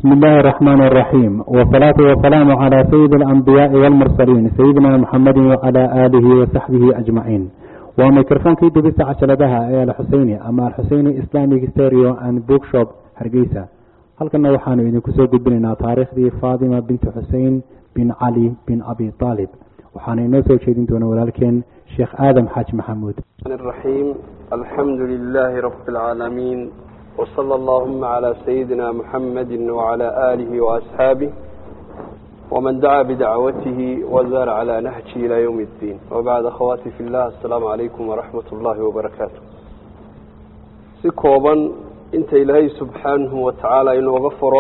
بسم الله الرحمن الرحيم والصلاة والسلام على سيد الأنبياء والمرسلين سيدنا محمد وعلى آله وصحبه أجمعين وميكروفونكii dubista cajaladaha ee alxuseyni ama alxuseyni islamic stereo and bookshop hargeysa halkana waxaanu idinku soo gudbinaynaa taariikhdii fatima binti xusein bin cali bin abi aalib waxaana inoo soo jeedin doona walaalkeen sheekh aadam xaaji maxamuud الرحيم الحمد لله رب العالمين وصلى اللهم على سيدنا محمد وعلى آله وأصحابه ومن دعا بدعوته وزار على نهجه إلى يوم الدين وبعد أخواتي في الله السلام عليكم ورحمة الله وبركاته سكوبا انت إلهي سبحانه وتعالى إنه غفره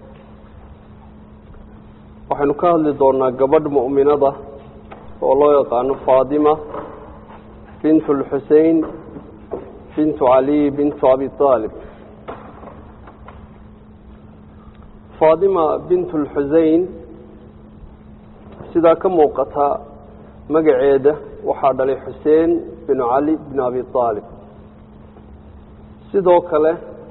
waxaynu ka hadli doonaa gabadh mu'minada oo loo yaqaano faadima bint lxusein bintu cali bintu abi aalib faadima bint lxusein sidaa ka muuqata magaceeda waxaa dhalay xuseen binu cali bin abi aalib sidoo kale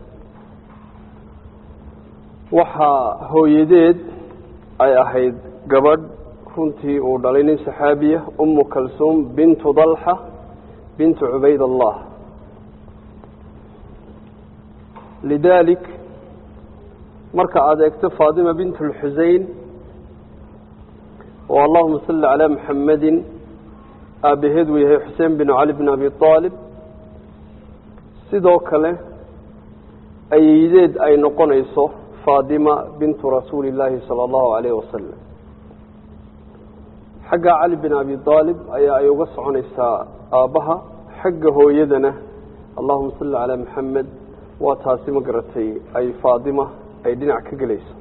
waxaa hooyadeed ay ahayd gabadh runtii uu dhalay nin saxaabiya umu kalsuum bintu dalxa bintu cubayd allah lidaalik marka aada eegto faadima bint lxusein oo allahuma salli calaa muxamedin aabaheed uu yahay xuseen bin cali bin abi aalib sidoo kale ayeydeed ay noqonayso faadima bintu rasuuli illaahi sala allahu alayh wasalam xagga cali bin abi aalib ayaa ay uga soconaysaa aabbaha xagga hooyadana allahuma salli calaa maxamed waa taasi ma garatay ay faadima ay dhinac ka gelayso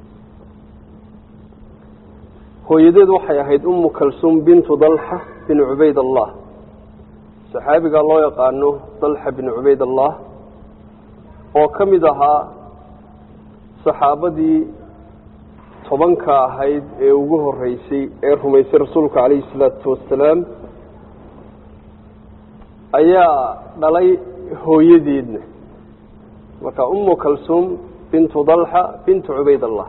hooyadeed waxay ahayd umu kalsuum bintu dalxa bin cubayd allah saxaabigaa loo yaqaano dalxa bin cubayd allah oo ka mid ahaa saxaabadii tobanka ahayd ee ugu horeysay ee rumaysay rasuulka calayhi salaatu wasalaam ayaa dhalay hooyadeedna marka umu kalsuum bintu dalxa bintu cubayd allah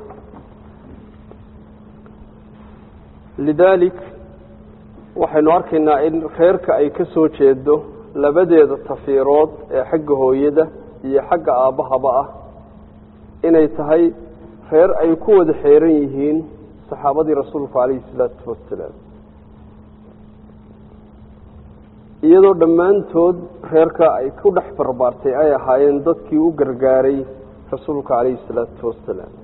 lidaalik waxaynu arkaynaa in reerka ay ka soo jeedo labadeeda tafiirood ee xagga hooyada iyo xagga aabbahaba ah inay tahay reer ay ku wada xeeran yihiin saxaabadii rasuulku calayhi salaatu wasalaam iyadoo dhammaantood reerka ay ku dhex barbaartay ay ahaayeen dadkii u gargaaray rasuulka calayhi salaatu wasalaam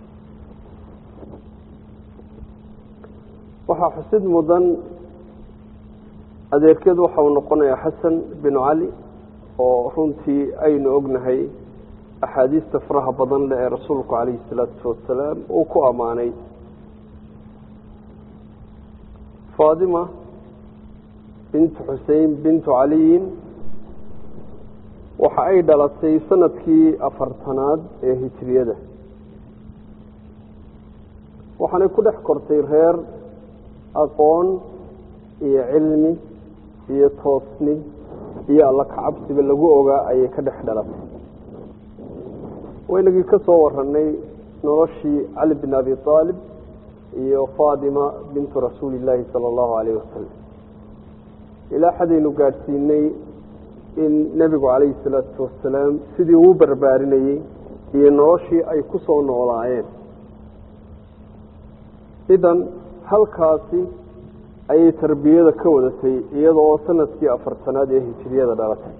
waxaa xusid mudan adeerkeed waxa uu noqonayaa xasan binu cali oo runtii aynu ognahay axaadiista faraha badan leh ee rasuulku calayhi salaatu wasalaam uu ku ammaanay faadima bintu xusein bintu caliyin waxa ay dhalatay sanadkii afartanaad ee hijriyada waxaanay ku dhex kortay reer aqoon iyo cilmi iyo toosni iyo alla kacabsiba lagu ogaa ayay ka dhex dhalatay waynagii ka soo waranay noloshii cali bin abi aalib iyo faadima bintu rasuuli illaahi sala allahu alayh wasalam ilaa xadaynu gaadhsiinay in nebigu calayhi salaatu wasalaam sidii uu barbaarinayey iyo noloshii ay ku soo noolaayeen idan halkaasi ayay tarbiyada ka wadatay iyadoo sanadkii afartanaad ee hijiriyada dhalatay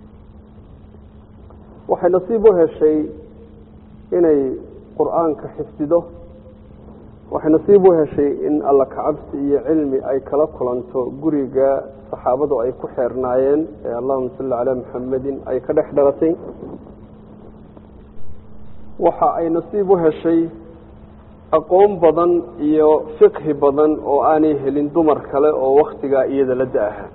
waxay nasiib u heshay inay qur-aanka xifdido waxay nasiib u heshay in alla kacabsi iyo cilmi ay kala kulanto guriga saxaabadu ay ku xeernaayeen ee allahuma salli calaa muxamedin ay ka dhex dhalatay waxa ay nasiib u heshay aqoon badan iyo fiqhi badan oo aanay helin dumar kale oo waktigaa iyada la da-aha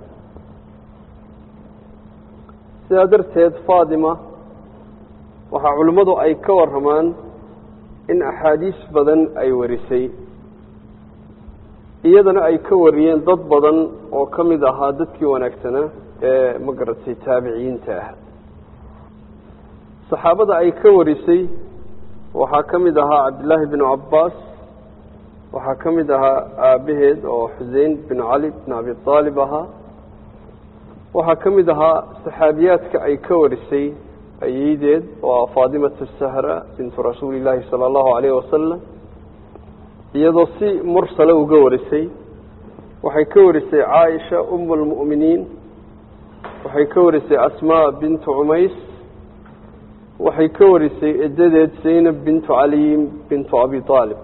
sidaa darteed faadima waxaa culimmadu ay ka waramaan in axaadiis badan ay warisay iyadana ay ka wariyeen dad badan oo ka mid ahaa dadkii wanaagsanaa ee ma garatay taabiciyiinta ah saxaabada ay ka warisay waxaa ka mid ahaa cabdillaahi binu cabbaas waxaa ka mid ahaa aabaheed oo xusein binu cali binu abi aalib ahaa waxaa ka mid ahaa saxaabiyaadka ay ka warisay ayeydeed oo ah faatimatu sahra bintu rasuuli illaahi sala allahu calayhi wasalam iyadoo si mursale uga warisay waxay ka warisay caaisha umu lmu'miniin waxay ka warisay asmaa bintu cumays waxay ka warisay edadeed zaynab bintu caliyin bintu abi aalib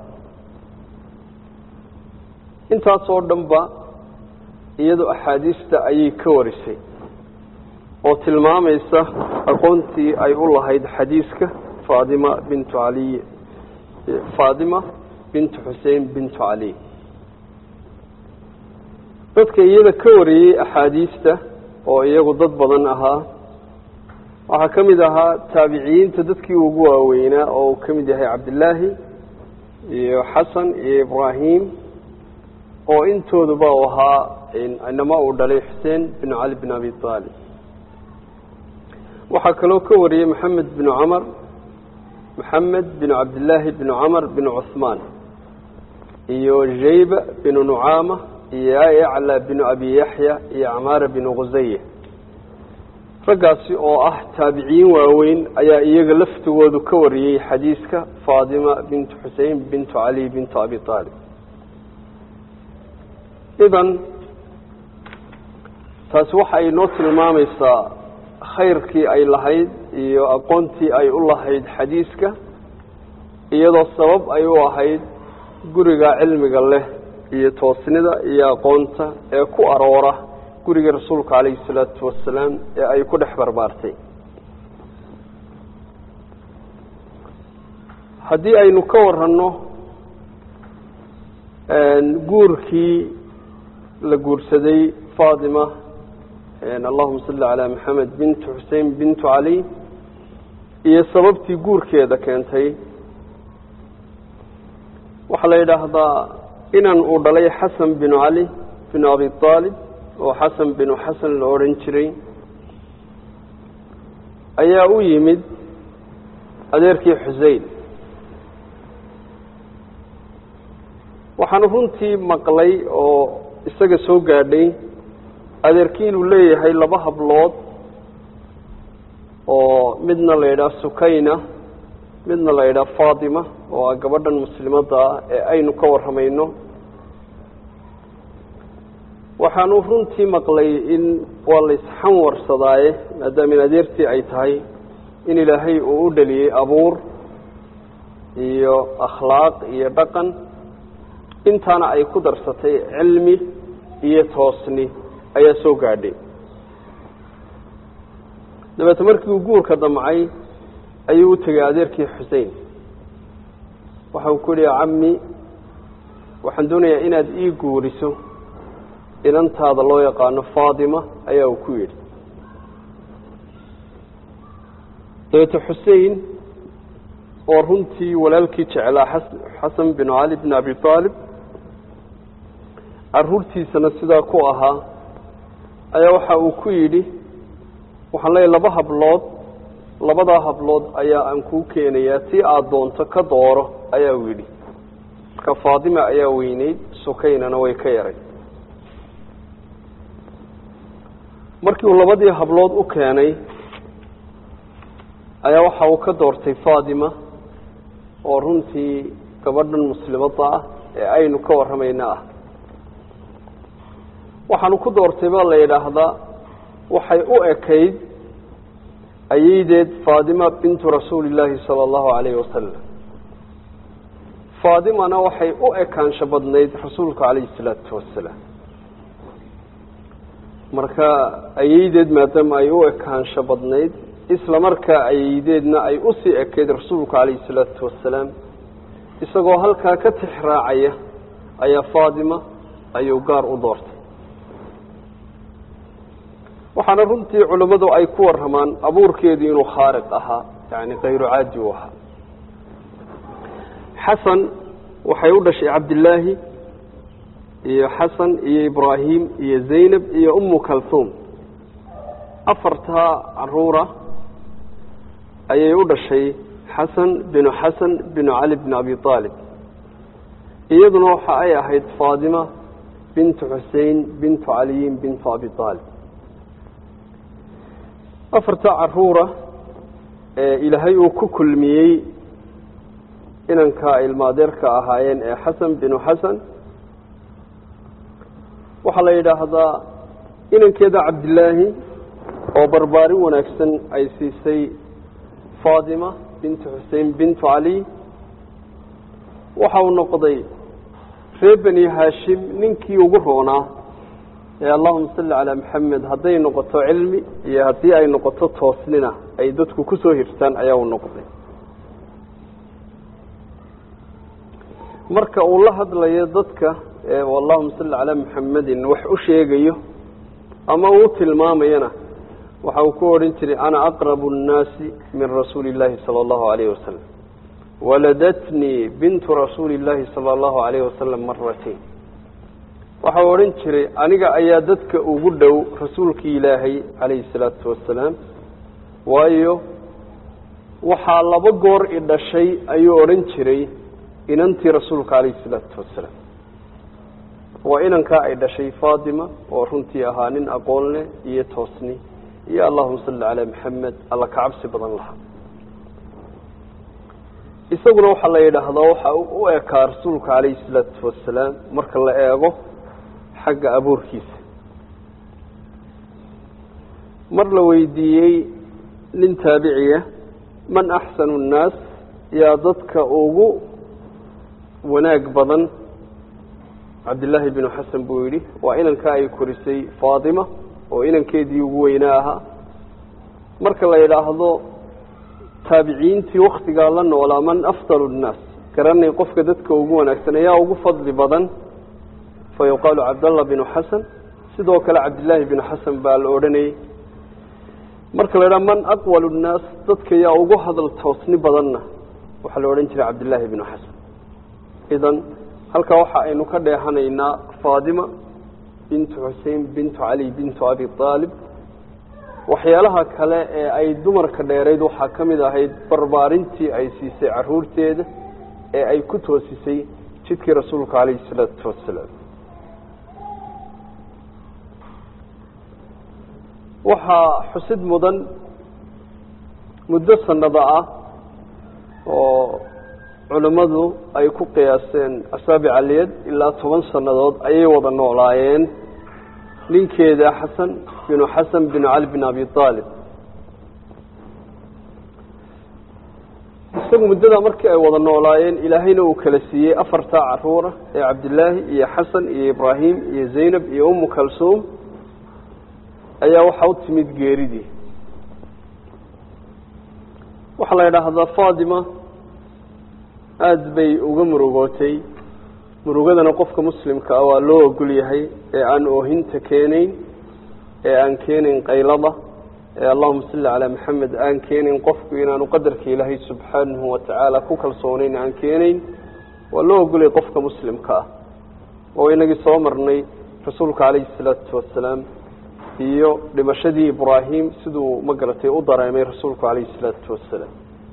intaasoo dhanba iyadoo axaadiista ayay ka warisay oo tilmaamaysa aqoontii ay u lahayd xadiiska faatima bintu caliy faatima bintu xusein bintu cali dadka iyada ka wariyey axaadiista oo iyagu dad badan ahaa waxaa ka mid ahaa taabiciyiinta dadkii ugu waaweynaa oo uu ka mid yahay cabdillaahi iyo xasan iyo ibraahim oo intooduba u ahaa inama uu dhalay xuseen bin cali bin abi aalib waxaa kaloo ka wariyey maxamed binu camar maxamed binu cabdillaahi binu camar binu cuhmaan iyo jayba binu nucaama iyo yacla binu abi yaxya iyo camaara binu khusaya raggaasi oo ah taabiciyiin waaweyn ayaa iyaga laftigoodu ka wariyey xadiiska faatima bintu xusein bintu cali bintu abi aalib idan taasi waxa ay noo tilmaamaysaa khayrkii ay lahayd iyo aqoontii ay u lahayd xadiiska iyadoo sabab ay u ahayd guriga cilmiga leh iyo toosnida iyo aqoonta ee ku aroora guriga rasuulka calayhi salaatu wasalaam ee ay ku dhex barbaartay haddii aynu ka waranno guurkii la guursaday faatima allahuma salli calaa maxamed bintu xusein bintu cali iyo sababtii guurkeeda keentay waxaa la yidhaahdaa inan uu dhalay xasan binu cali binu abi aalib oo xasan binu xasan la odhan jiray ayaa u yimid adeerkii xusein waxaanu runtii maqlay oo isaga soo gaadhay adeerkii inuu leeyahay laba hablood oo midna la yidhaha sukayna midna la yidhaha faatima oo ah gabadhan muslimadda ah ee aynu ka warramayno waxaanu runtii maqlay in waa la isxanwarsadaaye maadaama in adeertii ay tahay in ilaahay uu u dhaliyey abuur iyo akhlaaq iyo dhaqan intaana ay ku darsatay cilmi iyo toosni ayaa soo gaadhay dabeete markii uu guurka damcay ayuu u tegay adeerkii xusein waxa uu ku yihi cammi waxaan doonayaa inaad ii guuriso inantaada loo yaqaano faatima ayaa uu ku yidhi dabeete xusein oo runtii walaalkii jeclaa xasan binu cali bn abi aalib caruurtiisana sidaa ku ahaa ayaa waxa uu ku yidhi waxaan leeyahy laba hablood labadaa hablood ayaa aan kuu keenayaa si aada doonto ka dooro ayaa uu yidhi marka faatima ayaa weyneyd sukaynana way ka yaray markii uu labadii hablood u keenay ayaa waxa uu ka doortay faatima oo runtii gabadhan muslimadda ah ee aynu ka warramayna ah waxaanu ku doortay baa la yidhaahdaa waxay u ekayd ayeydeed faatima bintu rasuuli illaahi sala allahu calayhi wasalam faatimana waxay u ekaansho badnayd rasuulka calayhi salaatu wasalaam marka ayeydeed maadaama ay u ekaansho badnayd isla markaa ayeydeedna ay usii ekayd rasuulka calayhi salaatu wasalaam isagoo halkaa ka tix raacaya ayaa faatima ayuu gaar u doortay waxaana runtii culimmadu ay ku warramaan abuurkeedu inuu khaariq ahaa yani kayru caadi u ahaa xasan waxay u dhashay cabdillaahi iyo xasan iyo ibraahim iyo zaynab iyo umu kalhuum afartaa caruura ayay u dhashay xasan binu xasan binu cali bn abi aalib iyaduna waxa ay ahayd faadima bintu xusein bintu caliyin bintu abi aalib afarta caruura ee ilaahay uu ku kulmiyey inanka ilmaadeerka ahaayeen ee xasan binu xasan waxaa la yidhaahdaa inankeeda cabdillaahi oo barbaarin wanaagsan ay siisay faadima bintu xusein bintu cali waxa uu noqday reer beni haashim ninkii ugu roonaa ee allahuma salli calaa maxamed hadday noqoto cilmi iyo haddii ay noqoto toosnina ay dadku kusoo hirtaan ayaa uu noqday marka uu la hadlayo dadka ee allahuma salli calaa maxamedin wax u sheegayo ama uu tilmaamayana waxa uu ku odhan jiray ana aqrabu nnaasi min rasuuli illaahi sala allahu alayhi wasalam waladatnii bintu rasuuli illaahi sala allahu alayhi wasalam maratain waxa uu odhan jiray aniga ayaa dadka ugu dhow rasuulkii ilaahay calayhi salaatu wasalaam waayo waxaa laba goor i dhashay ayuu odhan jiray inantii rasuulka calayhi salaatu wasalaam waa inankaa ay dhashay faatima oo runtii ahaa nin aqoon leh iyo toosni iyo allahuma salli calaa maxamed alla ka cabsi badan lahaa isaguna waxaa la yidhaahdaa waxa u ekaa rasuulka calayhi salaatu wasalaam marka la eego xagga abuurkiisa mar la weydiiyey nin taabiciya man axsanu nnaas yaa dadka ugu wanaag badan cabdillaahi binu xasan buu yidhi waa inankaa ay korisay faatima oo inankeedii ugu weynaa ahaa marka la yidhaahdo taabiciintii waktigaa la noolaa man afdalu nnaas garanay qofka dadka ugu wanaagsan ayaa ugu fadli badan fa yuqaalu cabdallah binu xasan sidoo kale cabdillaahi binu xasan baa la odhanayay marka la yidhaha man aqwalu nnaas dadka yaa ugu hadal toosni badanna waxaa la odhan jiray cabdillaahi binu xasan idan halkaa waxa aynu ka dheehanaynaa faadima bintu xusein bintu cali bintu abi aalib waxyaalaha kale ee ay dumarka dheerayd waxaa ka mid ahayd barbaarintii ay siisay caruurteeda ee ay ku toosisay jidkii rasuulka calayhi salaatu wasalaam waxaa xusid mudan muddo sanada ah oo culimmadu ay ku qiyaaseen asaabic aliyad ilaa toban sannadood ayay wada noolaayeen ninkeeda xasan binu xasan binu cali bin abi aalib isagu muddada markii ay wada noolaayeen ilaahayna uu kala siiyey afartaa caruura ee cabdillaahi iyo xasan iyo ibraahim iyo zaynab iyo umu kalsuum ayaa waxaa u timid geeridii waxaa la yidhaahdaa fatima aada bay uga murugootay murugadana qofka muslimka ah waa loo ogol yahay ee aan oohinta keenayn ee aan keenayn qaylada ee allahuma salli calaa maxamed aan keenayn qofku inaanu qadarka ilaahay subxaanahu watacaala ku kalsoonayn aan keenayn waa loo ogolyahay qofka muslimka ah oo inagii soo marnay rasuulka calayhi salaatu wasalaam iyo dhimashadii ibraahim siduu ma garatay u dareemay rasuulku calayhi salaatu wasalaam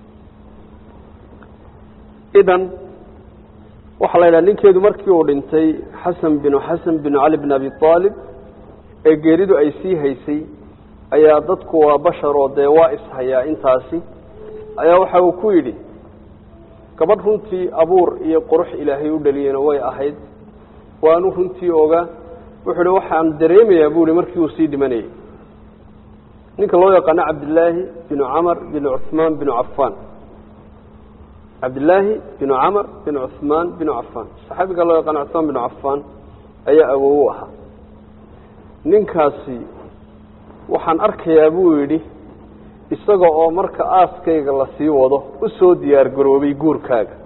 idan waxaa la yidhaha ninkeedu markii uu dhintay xasan binu xasan binu cali bin abi aalib ee geeridu ay sii haysay ayaa dadku waa basharoo dee waa ishayaa intaasi ayaa waxa uu ku yidhi gabadh runtii abuur iyo qurux ilaahay u dhaliyena way ahayd waanu runtii ogaa wuxuu hi waxaan dareemayaa bu hi markii uu sii dhimanayay ninka loo yaqaano cabdillaahi binu camar binu cuhmaan binu cafaan cabdillaahi binu camar binu cuhmaan binu cafaan saxaabiga loo yaqaano cuhmaan binu cafaan ayaa awow u ahaa ninkaasi waxaan arkayaa buu yidhi isaga oo marka aaskayga lasii wado u soo diyaar garoobay guurkaaga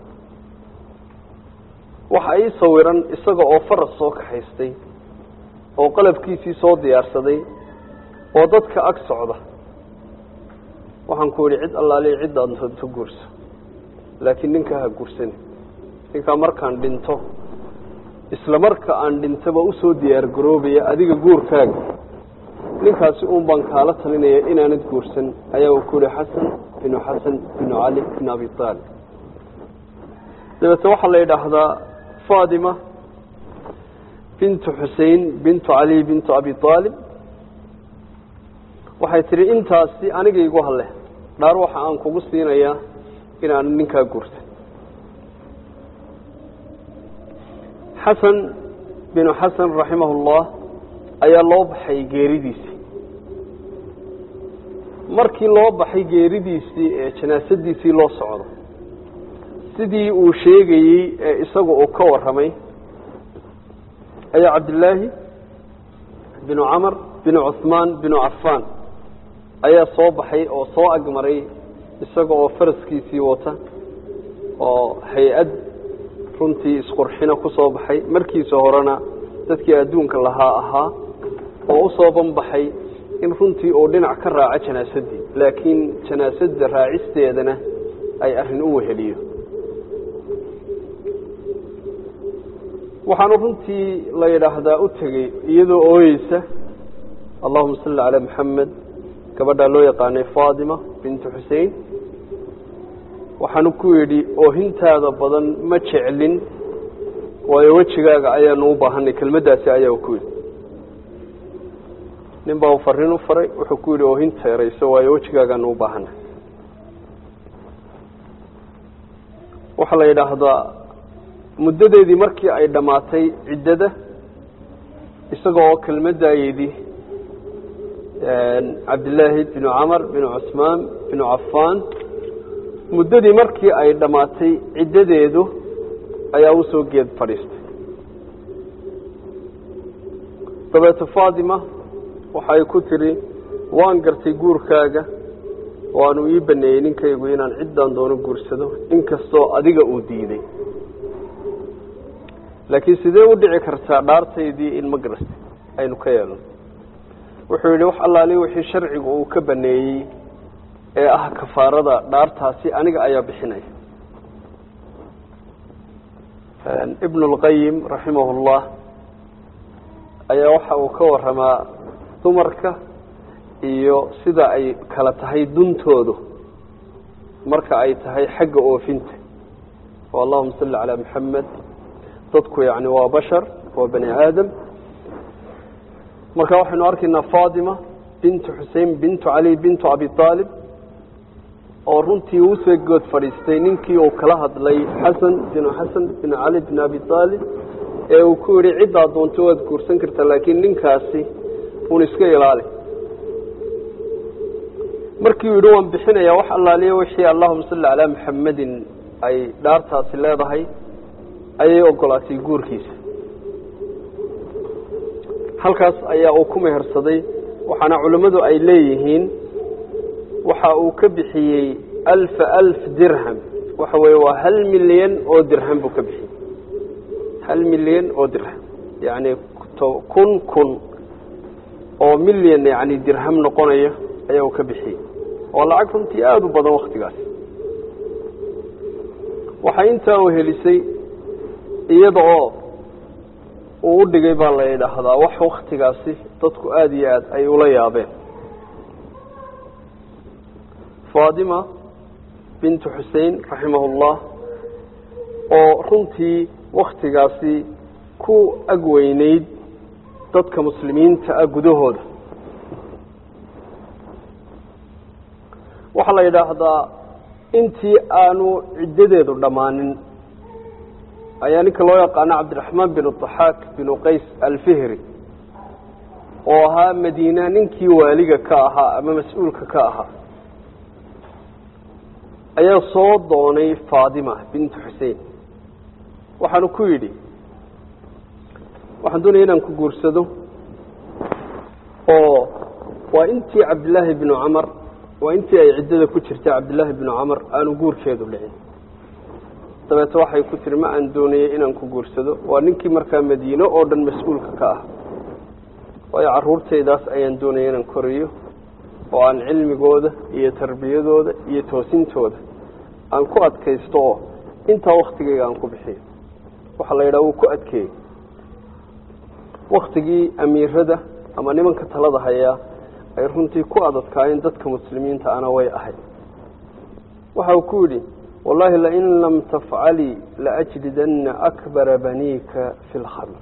waxa ii sawiran isaga oo faras soo kaxaystay oo qalabkiisii soo diyaarsaday oo dadka ag socda waxaan ku yidhi cid allaaliya ciddaad doonto guurso laakiin ninkaa ha guursani ninkaa markaan dhinto isla marka aan dhintaba usoo diyaar garoobaya adiga guurkaaga ninkaasi uun baan kaala talinaya inaanad guursan ayaa uu ku yihi xasan binu xasan binu cali binu abi aalib dabeete waxaa la yidhaahdaa fatima bintu xusein bintu cali bintu abi aalib waxay tihi intaasi aniga igu hale dhaar waxa aan kugu siinayaa inaan ninkaa guurta xasan binu xasan raximahullah ayaa loo baxay geeridiisii markii loo baxay geeridiisii ee janaasadiisii loo socdo sidii uu sheegayey ee isaga uu ka warramay ayaa cabdillaahi binu camar binu cuhmaan binu cafaan ayaa soo baxay oo soo agmaray isaga oo faraskiisii wata oo hay-ad runtii isqurxina ku soo baxay markiisa horena dadkii adduunka lahaa ahaa oo u soo banbaxay in runtii uu dhinac ka raaco janaasadii laakiin janaasadda raacisteedana ay arrin u weheliyo waxaanu runtii la yidhaahdaa u tegey iyadoo ooyeysa allahuma salli calaa maxamed gabadhaa loo yaqaanay faatima bintu xusein waxaanu ku yidhi oohintaada badan ma jeclin waayo wejigaaga ayaanu u baahanay kelmaddaasi ayaa ku yidhi nin baa u fariin u faray wuxuu ku yidhi oohinta erayso waayo wejigaagaanu u baahanay waxaa la yidhaahdaa muddadeedii markii ay dhammaatay ciddada isaga oo kelmaddaayadii cabdillaahi binu camar binu cusmaan binu cafaan muddadii markii ay dhammaatay ciddadeedu ayaa u soo geed fadhiistay dabeete faatima waxay ku tidhi waan gartay guurkaaga waanu ii baneeyey ninkaygu inaan ciddaan doono guursado inkastoo adiga uu diiday laakiin sidee u dhici kartaa dhaartaydii in ma garastay aynu ka yeelno wuxuu yidhi wax allaali wixii sharcigu uu ka baneeyey ee ah kafaarada dhaartaasi aniga ayaa bixinaya ibnu اlqayim raximah اllah ayaa waxa uu ka waramaa dumarka iyo sida ay kala tahay duntoodu marka ay tahay xagga oofinta o allahuma salli calaa maxamed dadku yani waa bashar waa bani aadam marka waxaynu arkaynaa fatima bintu xusein bintu cali bintu abi aalib oo runtii usoo good fadhiistay ninkii uu kala hadlay xasan binu xasan binu cali bin abi aalib ee uu ku yihi ciddaa doonto waad guursan kartaa laakiin ninkaasi un iska ilaali markii uu yidhi waan bixinayaa wax allaaliya wixii allahuma salli calaa maxamedin ay dhaartaasi leedahay ayay ogolaatay guurkiisa halkaas ayaa uu ku mehersaday waxaana culimmadu ay leeyihiin waxa uu ka bixiyey alfa alf dirham waxa weeye waa hal milyan oo dirham buu ka bixiyey hal milyan oo dirham yacni kun kun oo milyan yani dirham noqonaya ayaa uu ka bixiyey oo lacag runtii aada u badan waktigaas waxay intaa u helisay iyada oo uu u dhigay baa la yidhaahdaa wax waktigaasi dadku aada iyo aada ay ula yaabeen fatima bintu xusein raximahullah oo runtii waktigaasi ku agweyneyd dadka muslimiinta ah gudahooda waxaa la yidhaahdaa intii aanu ciddadeedu dhammaanin ayaa ninka loo yaqaano cabdiraxmaan binu daxaak binu qays alfihri oo ahaa madiina ninkii waaliga ka ahaa ama mas-uulka ka ahaa ayaa soo doonay faatima bintu xusein waxaanu ku yidhi waxaan doonaya inaan ku guursado oo waa intii cabdillaahi binu camar waa intii ay ciddada ku jirtay cabdillaahi binu camar aanu guurkeedu dhicin dabeete waxay ku tihi ma aan doonayay inaan ku guursado waa ninkii markaa madiino oo dhan mas-uulka ka ah waayo carruurtaydaas ayaan doonaya inaan koriyo oo aan cilmigooda iyo tarbiyadooda iyo toosintooda aan ku adkaysto oo intaa waktigayga aan ku bixiyo waxaa la yidhaha wuu ku adkeeyey waktigii amiirada ama nimanka talada hayaa ay runtii ku adadkaayeen dadka muslimiinta ana way ahayd waxa uu ku yidhi wallahi lain lam tafcalii laajlidanna akbara baniika fi lkhamr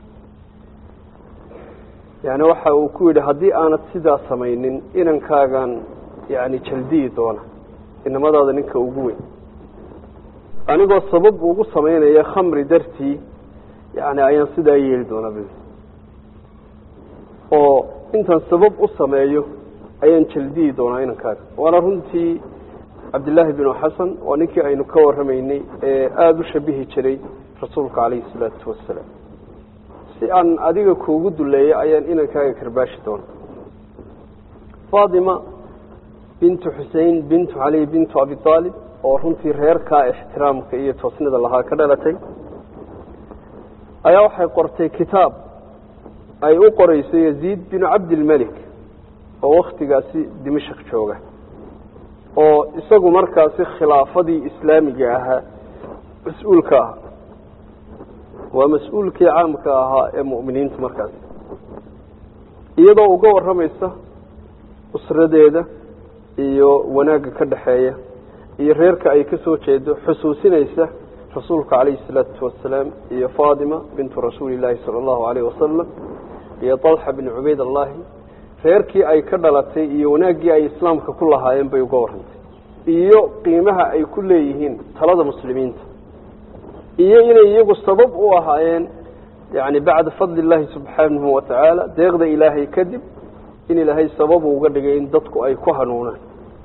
yani waxa uu ku yidhi haddii aanad sidaa samaynin inankaagan yani jaldiyi doona inamadaada ninka ugu weyn anigoo sabab ugu samaynaya khamri dartii yani ayaan sidaa yeeli doonaa b oo intaan sabab u sameeyo ayaan jaldiyi doonaa inankaaga waana runtii cabdillaahi binu xasan waa ninkii aynu ka warramaynay ee aada u shabihi jiray rasuulka calayhi salaatu wasalaam si aan adiga kuugu duleeyo ayaan inankaaga karbaashi doona faatima bintu xusein bintu cali bintu abi aalib oo runtii reerkaa ixtiraamka iyo toosnida lahaa ka dhalatay ayaa waxay qortay kitaab ay u qoreyso yaziid binu cabdilmelik oo waktigaasi dimashik jooga oo isagu markaasi khilaafadii islaamiga ahaa mas-uulka ahaa waa mas-uulkii caamka ahaa ee mu'miniintu markaasi iyadoo uga warramaysa usradeeda iyo wanaagga ka dhexeeya iyo reerka ay ka soo jeedo xusuusinaysa rasuulka calayhi salaatu wasalaam iyo faatima bintu rasuuli illaahi sala allahu alayh wasalam iyo talxa bin cubayd allahi reerkii ay ka dhalatay iyo wanaaggii ay islaamka ku lahaayeen bay uga warrantay iyo qiimaha ay ku leeyihiin talada muslimiinta iyo inay iyagu sabab u ahaayeen yani bacda fadli illaahi subxaanahu watacaala deeqda ilaahay kadib in ilaahay sababu uga dhigay in dadku ay ku hanuunaan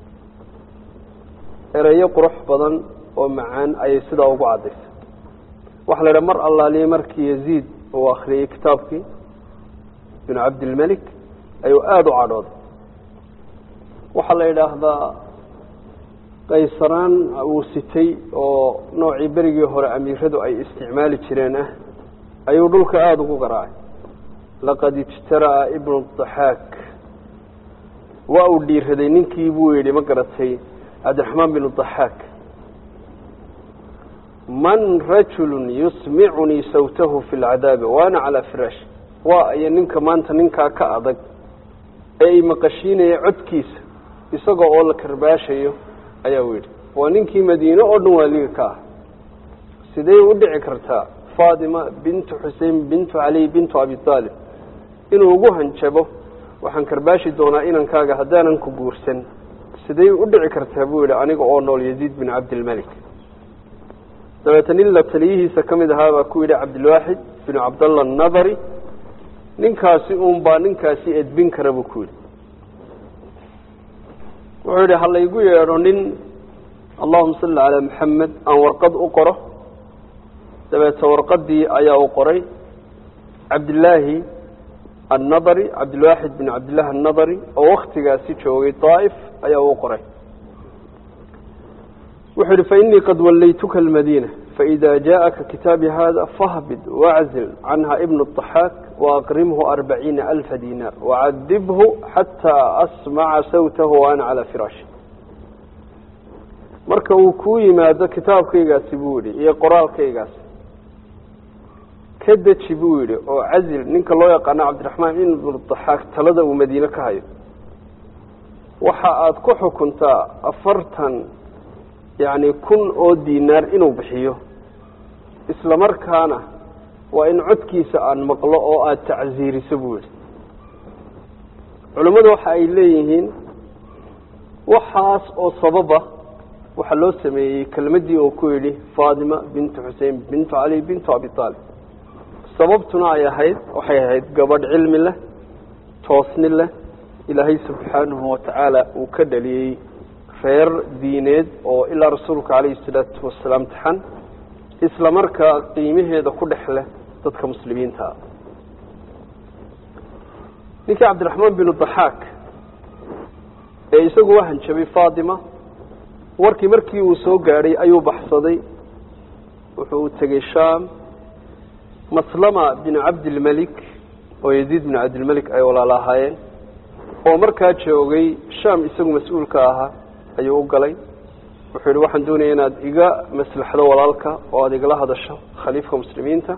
ereyo qurux badan oo macaan ayay sidaa ugu caddaysay waxaa la idhaha mar allaaliye markii yaziid uu akhriyey kitaabkii binu cabdilmelik ayuu aada u cadhooday waxaa la yidhaahdaa qaysaraan uu sitay oo noocii berigii hore amiiradu ay isticmaali jireen ah ayuu dhulka aada ugu garaacay laqad ijtara'a ibnu daxaak waa uu dhiiraday ninkii buu yidhi ma garatay cabdiraxmaan binu daxaak man rajulu yusmicunii sawtahu fi lcadaabi waana calaa firaash waa iyo ninka maanta ninkaa ka adag ee ay maqashiinaya codkiisa isagoo oo la karbaashayo ayaa u yidhi waa ninkii madiine oo dhan waaliga ka ah sidee u dhici kartaa faatima bintu xusein bintu cali bintu abi aalib inuu ugu hanjabo waxaan karbaashi doonaa inankaaga haddaanan ku guursan siday u dhici kartaa buu yidhi aniga oo nool yaziid bin cabdilmelik dabeeta nin la taliyihiisa ka mid ahaa baa ku yidhi cabdilwaaxid binu cabdallah anadari ninkaasi uun baa ninkaasi edbin kara buu ku yidhi wuxuu yidhi ha laygu yeedho nin allahuma salli calaa maxamed aan warqad u qoro dabeeta warqadii ayaa u qoray cabdillaahi annadari cabdilwaaxid bin cabdillahi annadari oo waktigaasi joogay daa'if ayaa uu qoray wuxuu yihi fainii qad wallaytuka almadiina faإida jaءaka kitaabi hada fahbid waczil canha ibn الضaxaak waaqrimhu arbaciina alfa dinar wacadibhu xataa asmaca sawtahu ana calaa firaashi marka uu kuu yimaado kitaabkaygaasi buu yihi iyo qoraalkaygaasi ka deji buu yidhi oo cazil ninka loo yaqaano cabdiraxmaan ibn daxaak talada uu madiine ka hayo waxa aada ku xukuntaa afartan yacni kun oo dinaar inuu bixiyo isla markaana waa in codkiisa aan maqlo oo aada tacsiiriso buu yidhi culimmadu waxa ay leeyihiin waxaas oo sababa waxaa loo sameeyey kelmaddii oo ku yidhi faatima bintu xusein bintu cali bintu abi aalib sababtuna ay ahayd waxay ahayd gabadh cilmi leh toosni leh ilaahay subxaanahu watacaala uu ka dhaliyey reer diineed oo ilaa rasuulka calayhi salaatu wasalaam taxan isla markaa qiimaheeda ku dhex leh dadka muslimiinta ah ninkii cabdiraxmaan binu daxaak ee isagu u hanjabay faatima warkii markii uu soo gaadhay ayuu baxsaday wuxuu u tegey sham maslama binu cabdilmelik oo yaziid binu cabdilmelik ay walaal ahaayeen oo markaa joogay sham isagu mas-uulka ahaa ayuu u galay wuxuu yihi waxaan doonaya inaad iga maslaxdo walaalka oo aada igala hadasho khaliifka muslimiinta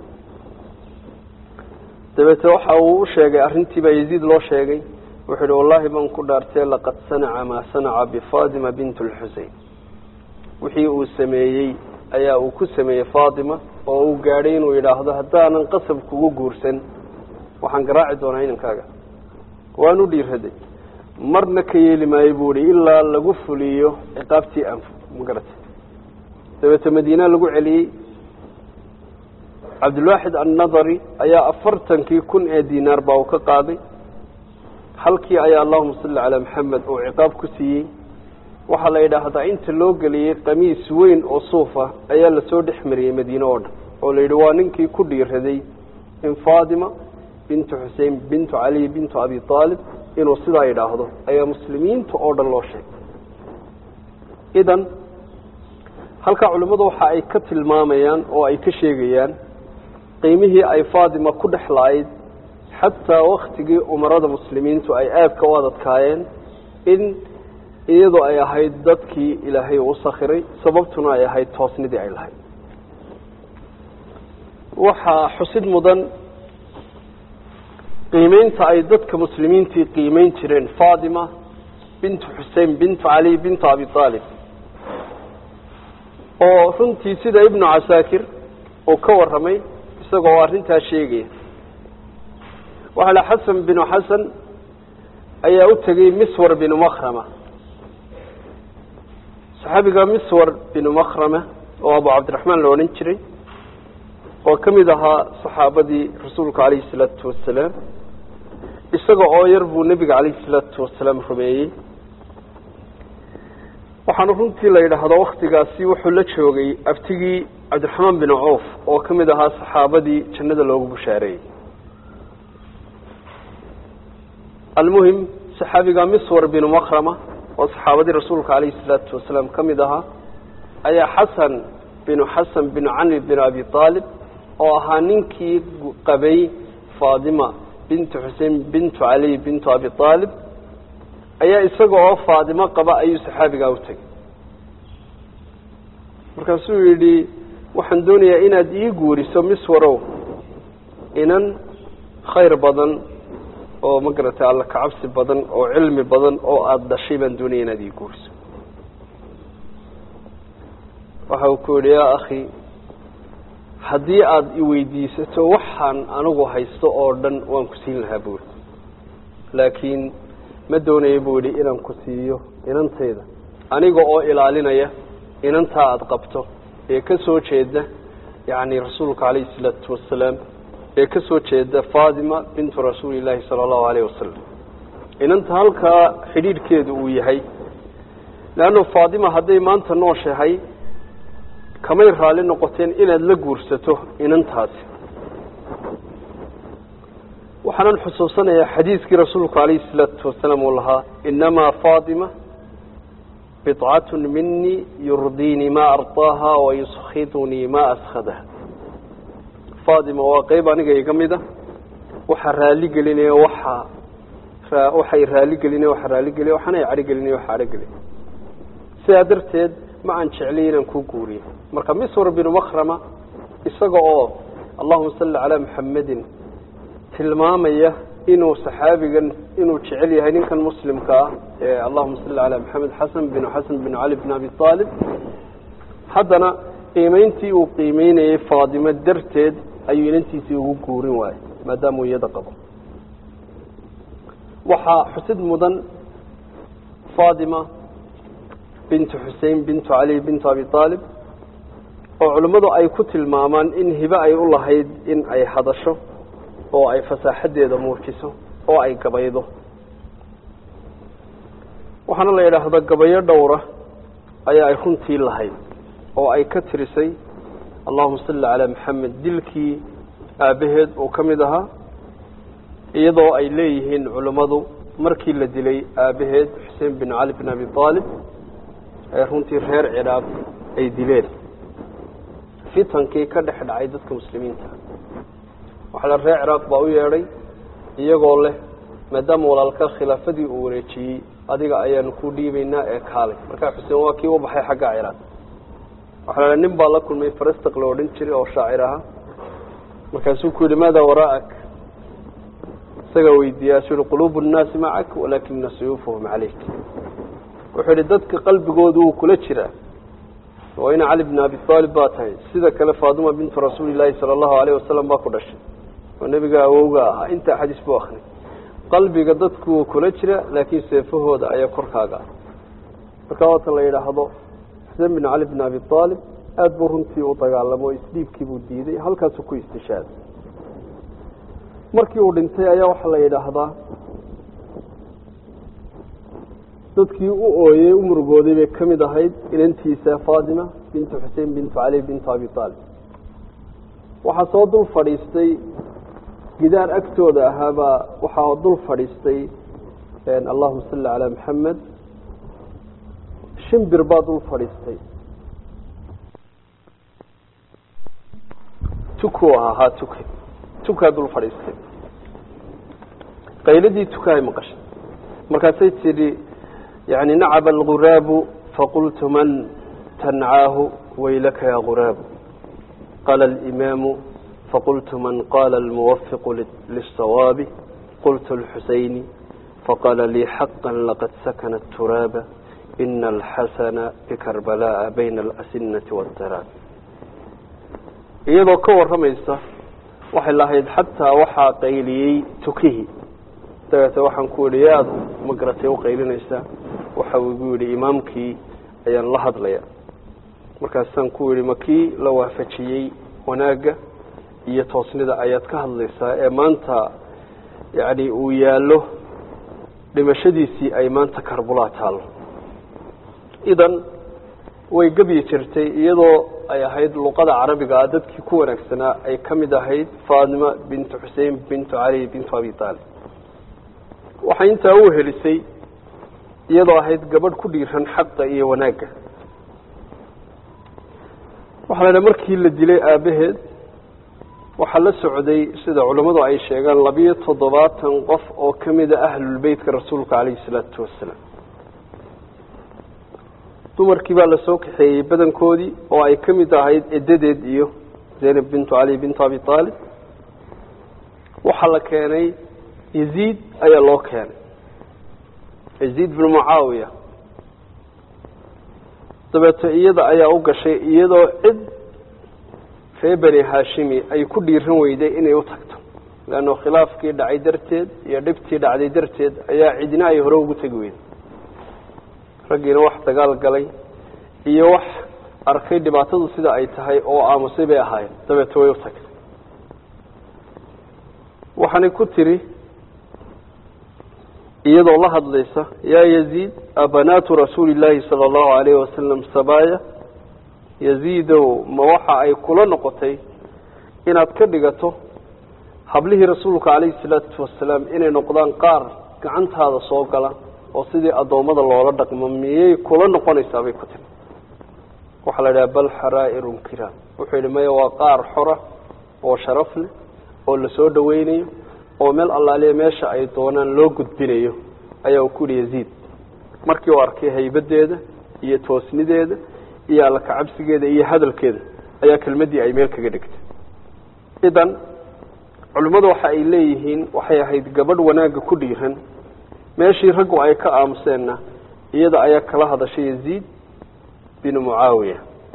dabeete waxa uu u sheegay arrintii baa yaziid loo sheegay wuxuu yihi wallahi baan ku dhaartee laqad sanaca maa sanaca bifatima bint lxusein wixii uu sameeyey ayaa uu ku sameeyey faatima oo uu gaadhay inuu yidhaahdo haddaanan qasab kugu guursan waxaan garaaci doonaa inankaaga waan u dhiiraday marna ka yeeli maayo buu ihi ilaa lagu fuliyo ciqaabtii anf ma garatay dabeete madiina lagu celiyey cabdilwaaxid annadari ayaa afartankii kun ee dinaar baa uu ka qaaday halkii ayaa allahuma salli calaa maxamed uu ciqaab ku siiyey waxaa la yidhaahdaa inta loo geliyey qamiis weyn oo suuf ah ayaa lasoo dhex mariyey madiine oo dhan oo la yidhi waa ninkii ku dhiiraday in faatima bintu xusein bintu caliy bintu abi aalib inuu sidaa yidhaahdo ayaa muslimiinta oo dhan loo sheegay idan halkaa culimmadu waxa ay ka tilmaamayaan oo ay ka sheegayaan qiimihii ay faatima ku dhex la-ayd xataa waktigii umarada muslimiintu ay aadka u adadkaayeen in iyadoo ay ahayd dadkii ilaahay uu sakhiray sababtuna ay ahayd toosnidii ay lahayd waxaa xusid mudan qiimeynta ay dadka muslimiintii qiimeyn jireen faatima bintu xusein bintu cali bintu abi aalib oo runtii sida ibnu casaakir uu ka warramay isagoo arrintaa sheegaya waxaa la xasan binu xasan ayaa u tegey miswar binu makrama saxaabiga miswar binu makrama oo abu cabdiraxmaan la odhan jiray oo ka mid ahaa saxaabadii rasuulka calayhi salaatu wasalaam isaga oo yar buu nebiga calayhi salaatu wasalaam rumeeyey waxaana runtii la yidhaahdo waktigaasi wuxuu la joogay abtigii cabdiraxmaan bin cawf oo ka mid ahaa saxaabadii jannada loogu bushaareeyey almuhim saxaabiga miswar binu makrama oo saxaabadii rasuulka calayhi salaatu wasalaam ka mid ahaa ayaa xasan binu xasan binu cali binu abi aalib oo ahaa ninkii qabay faatima bintu xusein bintu cali bintu abi aalib ayaa isaga oo faadimo qaba ayuu saxaabigaa u tegay markaasuu yidhi waxaan doonayaa inaad ii guuriso miswarow inan khayr badan oo ma garatay alla kacabsi badan oo cilmi badan oo aada dhashay baan doonaya inaad ii guuriso waxa uu ku yidhi yaa akhi haddii aada iweydiisato waxaan anigu haysto oo dhan waan ku siin lahaa buuri laakiin ma doonayo buu yidhi inaan ku siiyo inantayda aniga oo ilaalinaya inantaa aada qabto ee ka soo jeeda yacni rasuulka calayhi isalaatu wasalaam ee ka soo jeeda faatima bintu rasuuli llaahi sala allahu alayh wasalam inanta halkaa xidhiidhkeedu uu yahay leannu faatima hadday maanta nooshahay kamay raalli noqoteen inaad la guursato inantaasi waxaanan xusuusanayaa xadiiskii rasuulku calayhi salaatu wasalaam uu lahaa inamaa faatima bidcatun minii yurdiinii maa ardaaha wa yuskidunii maa askhadaha faatima waa qeyb aniga iga mid a waxaa raaligelinaya waxaa waxay raaligelinaya waxa raaligelina waxaana ay cadhogelinaya waxa cadhogelina sidaa darteed ma aan jeclay inaan ku guuriyo marka miswar binu makrama isaga oo allahuma salli calaa muxamedin tilmaamaya inuu saxaabigan inuu jecel yahay ninkan muslimka ah ee allahuma salli calaa maxamed xasan binu xasan binu cali bin abi aalib haddana qiimeyntii uu qiimeynayey faadimo darteed ayuu inantiisii ugu guurin waayey maadaamuu iyada qabo waxaa xusid mudan faatima bintu xusein bintu cali bintu abi aalib oo culimmadu ay ku tilmaamaan in hibe ay u lahayd in ay hadasho oo ay fasaaxadeeda muujiso oo ay gabaydo waxaana la yidhaahdaa gabayo dhowra ayaa ay runtii lahayd oo ay ka tirisay allahuma salli calaa maxamed dilkii aabbaheed uu ka mid ahaa iyadoo ay leeyihiin culimmadu markii la dilay aabbaheed xuseen bin cali bin abi aalib ee runtii reer ciraaq ay dileen fitankii ka dhex dhacay dadka muslimiinta waxaa la reer ciraaq baa u yeedhay iyagoo leh maadaama walaalka khilaafadii uu wareejiyey adiga ayaanu ku dhiibaynaa ee kaalay markaa xuseen waa kii u baxay xagga ciraaq waxaa la nin baa la kulmay farastaq la odhan jiray oo shaacir ahaa markaasuu ku yidhi maada waraa'ak isagaa weydiiyaasuu yihi quluubu nnaasi macak walaakina suyuufuhum calayk wuxuu yidhi dadka qalbigoodu wuu kula jiraa oo ina cali bn abi aalib baa tahay sida kale faaduma bintu rasuuli llaahi sala allahu alayh wasalam baa ku dhashay oo nebiga awowga ahaa intaa xadiis buu akhriyay qalbiga dadku kula jira laakiin seefahooda ayaa korkaaga ah markaa waata la yidhaahdo xuseen bin cali bn abi aalib aada buu runtii u dagaalamo o isdhiibkii buu diiday halkaasuu ku istishaaday markii uu dhintay ayaa waxaa la yidhaahdaa dadkii u ooyey u murugooday bay ka mid ahayd inantiisa faatima bintu xusein bintu cali bintu abi aalib waxaa soo dul fadhiistay gidaar agtooda ahaabaa waxaa dul fadhiistay allahuma salli calaa maxamed shimbir baa dul fadhiistay tuku ahaa haa tuke tukaa dul fadhiistay qayladii tukahay maqashay markaasay tidhi yani nacaba alguraabu faqultu man tancaahu waylaka ya guraabu qaala alimaamu faqultu man qaala almuwafiqu lisawaabi qultu lxusayni faqaala lii xaqa laqad sakana aturaaba ina alxasana bikarbala'a bayna alasinati waاdaraab iyadoo ka warramaysa waxay lahayd xataa waxaa qayliyey tukihii dabeete waxaan ku yidhi yaad magaratay u qaylinaysaa waxa uu igu yidhi imaamkii ayaan la hadlaya markaasaan ku yidhi ma kii la waafajiyey wanaagga iyo toosnida ayaad ka hadlaysaa ee maanta yacni uu yaallo dhimashadiisii ay maanta karbulaa taallo idan way gebyi jirtay iyadoo ay ahayd luqada carabiga ah dadkii ku wanaagsanaa ay ka mid ahayd faatima bintu xusein bintu cali bintu abi aalib waxay intaa u helisay iyadoo ahayd gabadh ku dhiiran xaqa iyo wanaagga waxaa la dhaha markii la dilay aabbaheed waxaa la socday sida culammadu ay sheegaan labiyo toddobaatan qof oo ka mida ahlulbeytka rasuulka calayhi salaatu wasalaam dumarkii baa lasoo kaxeeyey badankoodii oo ay ka mid ahayd edadeed iyo zaynab bintu cali bintu abi aalib waxaa la keenay yaziid ayaa loo keenay yaziid binu mucaawiya dabeeto iyada ayaa u gashay iyadoo cid ree beni haashimi ay ku dhiiran weyday inay u tagto leanno khilaafkii dhacay darteed iyo dhibtii dhacday darteed ayaa cidina ay hore ugu tegi weyday raggiina wax dagaal galay iyo wax arkay dhibaatadu sida ay tahay oo aamusay bay ahaayeen dabeeto way u tagtay waxaanay ku tiri iyadoo la hadlaysa yaa yaziid abanaatu rasuuli illaahi sala allahu alayhi wasalam sabaaya yaziidow ma waxa ay kula noqotay inaad ka dhigato hablihii rasuulka calayhi salaatu wasalaam inay noqdaan qaar gacantaada soo gala oo sidii addoommada loola dhaqmo miyay kula noqonaysaa bay ku tiri waxaa la idhaha bal xaraa'irun kiraam wuxuu yidhi maya waa qaar xora oo sharaf leh oo lasoo dhaweynayo oo meel allaaliya meesha ay doonaan loo gudbinayo ayaa uu ku yihi yaziid markii uu arkay haybadeeda iyo toosnideeda iyo alla kacabsigeeda iyo hadalkeeda ayaa kelmaddii ay meel kaga dhigtay idan culimmadu waxa ay leeyihiin waxay ahayd gabadh wanaagga ku dhiiran meeshii raggu ay ka aamuseenna iyada ayaa kala hadashay yaziid binu mucaawiya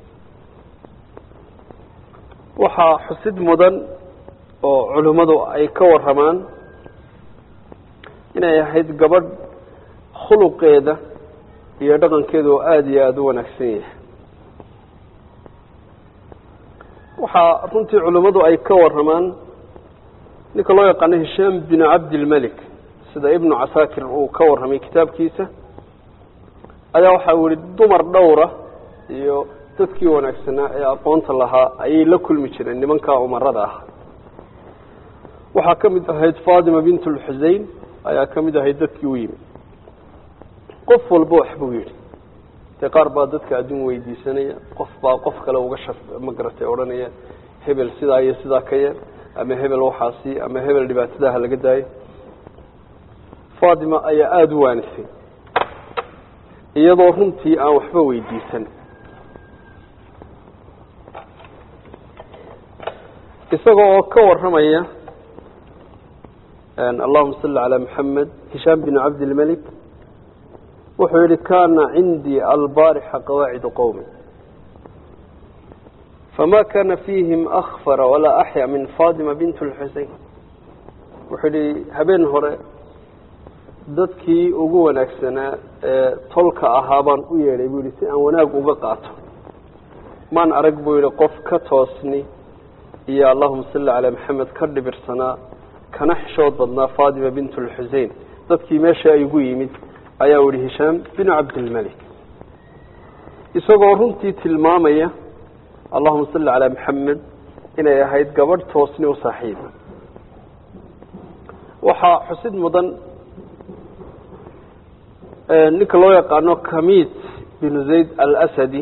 waxaa xusid mudan oo culimmadu ay ka waramaan inay ahayd gabadh khuluqeeda iyo dhaqankeeda oo aada iyo aada u wanaagsan yahay waxaa runtii culimmadu ay ka waramaan ninka loo yaqaano hishaam binu cabdilmelik sida ibnu casaakir uu ka warramay kitaabkiisa ayaa waxa uu yihi dumar dhowra iyo dadkii wanaagsanaa ee aqoonta lahaa ayay la kulmi jireen nimankaa umarada ah waxaa ka mid ahayd fatima bint lxusein ayaa ka mid ahayd dadkii u yimi qof walba wax buu yidhi dee qaar baa dadka adduun weydiisanaya qof baa qof kale uga shaf magaratay odhanaya hebel sidaa iyo sidaa ka yeel ama hebel waxaasi ama hebel dhibaatadaha laga daayo fatima ayaa aada u waanisay iyadoo runtii aan waxba weydiisan isaga oo ka warramaya allahuma salli calaa maxamed hishaam binu cabdilmelik wuxuu yihi kana cindii albaarixa qawaacidu qowmi fama kana fiihim akfara walaa axya min fatima bint lxusein wuxuu yihi habeen hore dadkii ugu wanaagsanaa ee tolka ahaa baan u yeedhay buu yihi si aan wanaag uga qaato maan arag buu yihi qof ka toosni iyo allahuma salli calaa maxamed ka dhibirsanaa kana xishood badnaa fatima bint lxusein dadkii meesha ay ugu yimid ayaa u yihi hishaam binu cabdilmalik isagoo runtii tilmaamaya allahuma salli calaa maxamed inay ahayd gabadh toosni u saaxiiba waxaa xusid mudan ninka loo yaqaano kamit binu zayd alasadi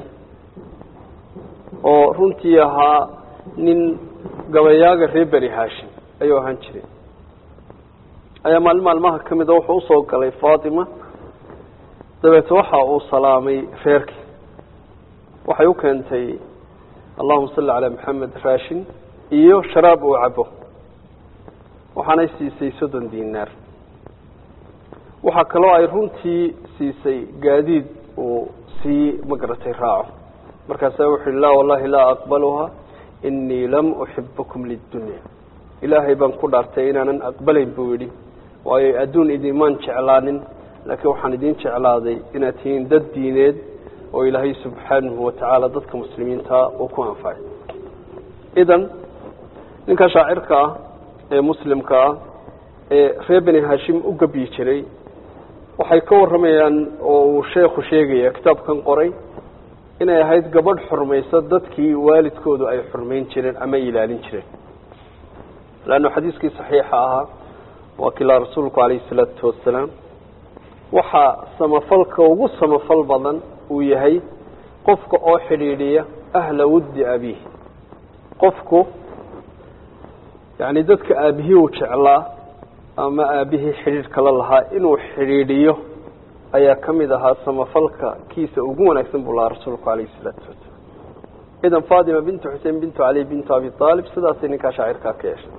oo runtii ahaa nin gabayaaga reer beri hashim ayuu ahaan jiray ayaa maalin maalmaha ka mida wuxuu usoo galay fatima dabeete waxa uu salaamay reerkii waxay u keentay allahuma salli calaa maxamed raashin iyo sharaab uu cabo waxaanay siisay soddon dinaar waxaa kaloo ay runtii siisay gaadiid uu sii magaratay raaco markaasaa wuxu uhi laa wallahi laa aqbaluha inii lam uxibakum lidunya ilaahay baan ku dhaartay inaanan aqbalayn buu yidhi waayo adduun idimaan jeclaanin laakiin waxaan idin jeclaaday inaad tihiin dad diineed oo ilaahay subxaanahu watacaala dadka muslimiinta uu ku anfacay idan ninka shaacirka ah ee muslimka ah ee reer beni hashim u gabyi jiray waxay ka warramayaan oo uu sheekhu sheegaya kitaabkan qoray inay ahayd gabadh xurmaysa dadkii waalidkoodu ay xurmayn jireen ama ilaalin jireen leanna xadiiskii saxiixa ahaa waa kilaa rasuulku calayhi salaatu wasalaam waxaa samafalka ugu samafal badan uu yahay qofka oo xidhiidhiya ahla wuddi abiih qofku yacni dadka aabihii uu jeclaa ama aabihii xidhiidh kala lahaa inuu xidhiidhiyo ayaa ka mid ahaa samafalka kiisa ugu wanaagsan buu lahaa rasuulku calayhi isalaatu wasalaam idan fatima bintu xusein bintu cali bintu abi aalib sidaasay ninkaa shaacirkaa ka yeeshay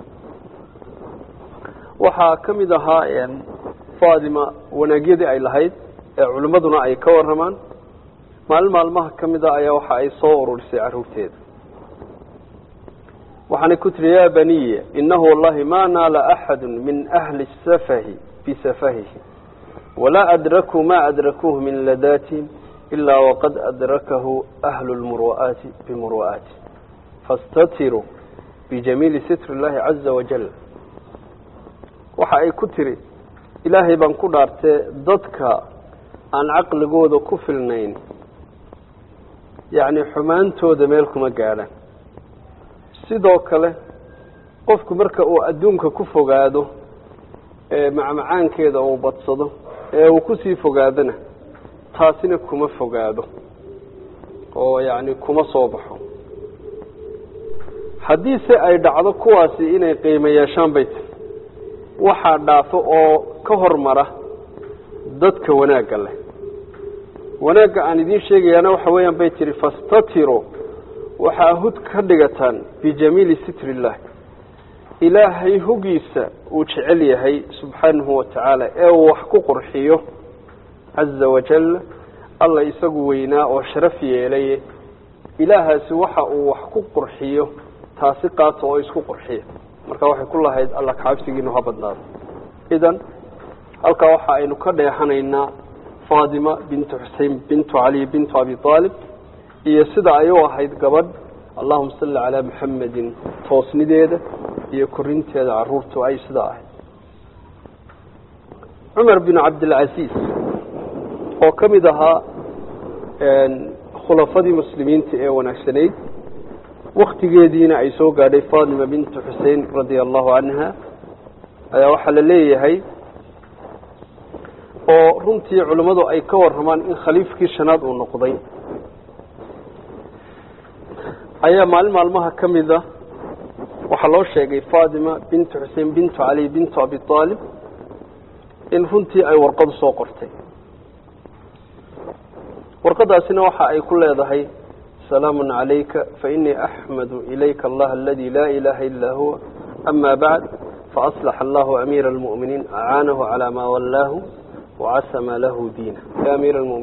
waxaa ka mid ahaa fatima wanaagyadii ay lahayd ee culimmaduna ay ka warramaan maalin maalmaha ka mid a ayaa waxa ay soo ururisay carruurteeda waxaanay ku tiri ya baniya inahu wallahi ma naala axadu min ahli safahi bisafahihi walaa adrakuu ma adrakuuh min ladaatihim ilaa waqad adrakahu ahlu lmuru'aati bimuru'aati fastatiruu bijamiili sitri llahi caza wajal waxa ay ku tiri ilaahay baan ku dhaartee dadka aan caqligooda ku filnayn yacni xumaantooda meel kuma gaadhaan sidoo kale qofku marka uu adduunka ku fogaado ee macmacaankeeda uu badsado ee uu kusii fogaadona taasina kuma fogaado oo yacni kuma soo baxo haddiise ay dhacdo kuwaasi inay qiimo yeeshaan bay tiri waxaa dhaafo oo ka hormara dadka wanaagga leh wanaagga aan idiin sheegayaana waxa weeyaan bay tihi fastatiro waxaa hud ka dhigataan bijamiili sitri illah ilaahay hugiisa uu jecel yahay subxaanahu watacaala ee uu wax ku qurxiyo caza wajal alla isagu weynaa oo sharaf yeelaye ilaahaasi waxa uu wax ku qurxiyo taasi qaato oo isku qurxiya marka waxay ku lahayd alla kacabsigiinu ha badnaado idan halkaa waxa aynu ka dheexanaynaa fatima bintu xusein bintu cali bintu abi aalib iyo sida ay u ahayd gabadh allahuma salli calaa maxamedin toosnideeda iyo korinteeda caruurtu ay sidaa ahayd cumar bin cabdilcasiis oo ka mid ahaa khulafadii muslimiinta ee wanaagsanayd waktigeediina ay soo gaadhay fatima bintu xusein radia allahu canha ayaa waxaa la leeyahay oo runtii culimmadu ay ka warramaan in khaliifkii shanaad uu noqday ayaa maalin maalmaha ka mida waxaa loo sheegay fatima bintu xusein bintu cali bintu abi aalib in runtii ay warqadu soo qortay warqadaasina waxa ay ku leedahay salaamu calayka fainii axmadu ilayka allah aladi laa ilaha ila huwa ama bacd faaslax allahu amiira almu'miniin acaanahu calaa maa wallaahu wacasama lahu diina ya amiira almu'miniin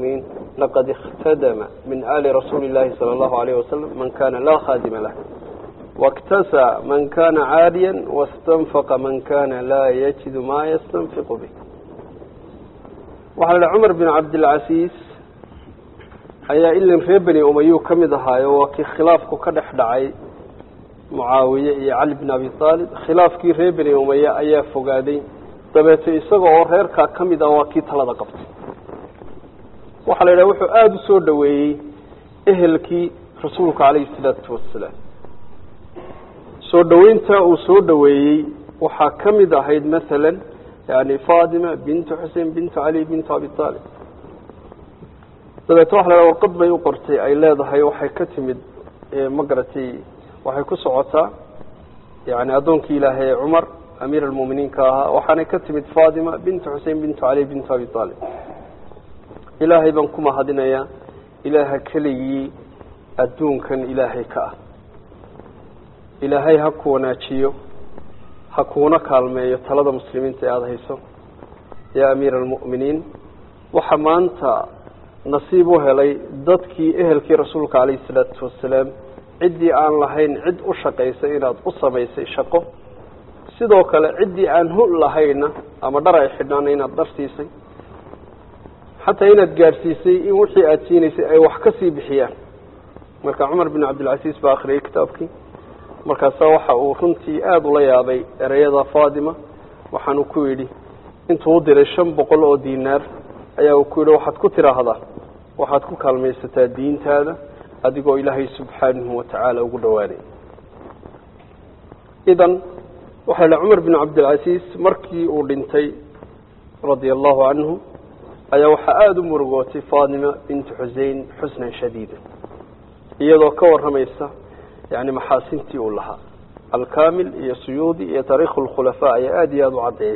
laqad ikhtadama min ali rasuuli اllahi salى اllahu alayh wasalam man kana laa khadima lah واktasى man kana caaliya واstanfaqa man kana laa yajidu ma yastanfiqu bih waxaa la cumar bin cabdilcasiis ayaa ilin reer beni umayuu ka mid ahaayo waa kii khilaafku ka dhex dhacay mucaawiye iyo cali bin abi aalib khilaafkii reer beni umaye ayaa fogaaday dabeeto isaga oo reerkaa ka mid ah waa kii talada qabtay waxaa la yidhaha wuxuu aada u soo dhoweeyey ehelkii rasuulka calayhi salaatu wasalaam soo dhoweynta uu soo dhoweeyey waxaa ka mid ahayd masalan yani fatima bintu xusein bintu cali bintu abi aalib dabeeto waxa la yhaha warqad bay u qortay ay leedahay waxay ka timid ma garatay waxay ku socotaa yani addoonkii ilaahay ee cumar amiir almu'miniinka ahaa waxaanay ka timid fatima bintu xusein bintu cali bintu abi aalib ilaahay baan ku mahadinayaa ilaaha keligii adduunkan ilaahay ka ah ilaahay ha ku wanaajiyo ha kuuna kaalmeeyo talada muslimiinta ee aada hayso yaa amiira almu'miniin waxa maanta nasiib u helay dadkii ehelkii rasuulka calayhi salaatu wasalaam ciddii aan lahayn cid u shaqaysay inaad u samaysay shaqo sidoo kale ciddii aan hul lahayna ama dhar ay xidhnaana inaad dhar siisay xataa inaad gaadhsiisay in wixii aada siinaysay ay wax ka sii bixiyaan marka cumar bin cabdilcasiis baa akhriyay kitaabkii markaasa waxa uu runtii aada ula yaabay ereyada fatima waxaanu ku yidhi intuu u diray shan boqol oo dinaar ayaa uu ku yidhi waxaad ku tiraahdaa waxaad ku kaalmaysataa diintaada adigoo ilaahay subxaanahu watacaala ugu dhowaanay idan waxaa la cumar bin cabdilcasiis markii uu dhintay radia allahu canhu ayaa waxaa aada u murugootay fatima bintu xusein xusnan shadiida iyadoo ka warramaysa yani maxaasintii uu lahaa alkamil iyo suyuudi iyo taariikhu lkhulafaa ayaa aada iyo aada u caddeeya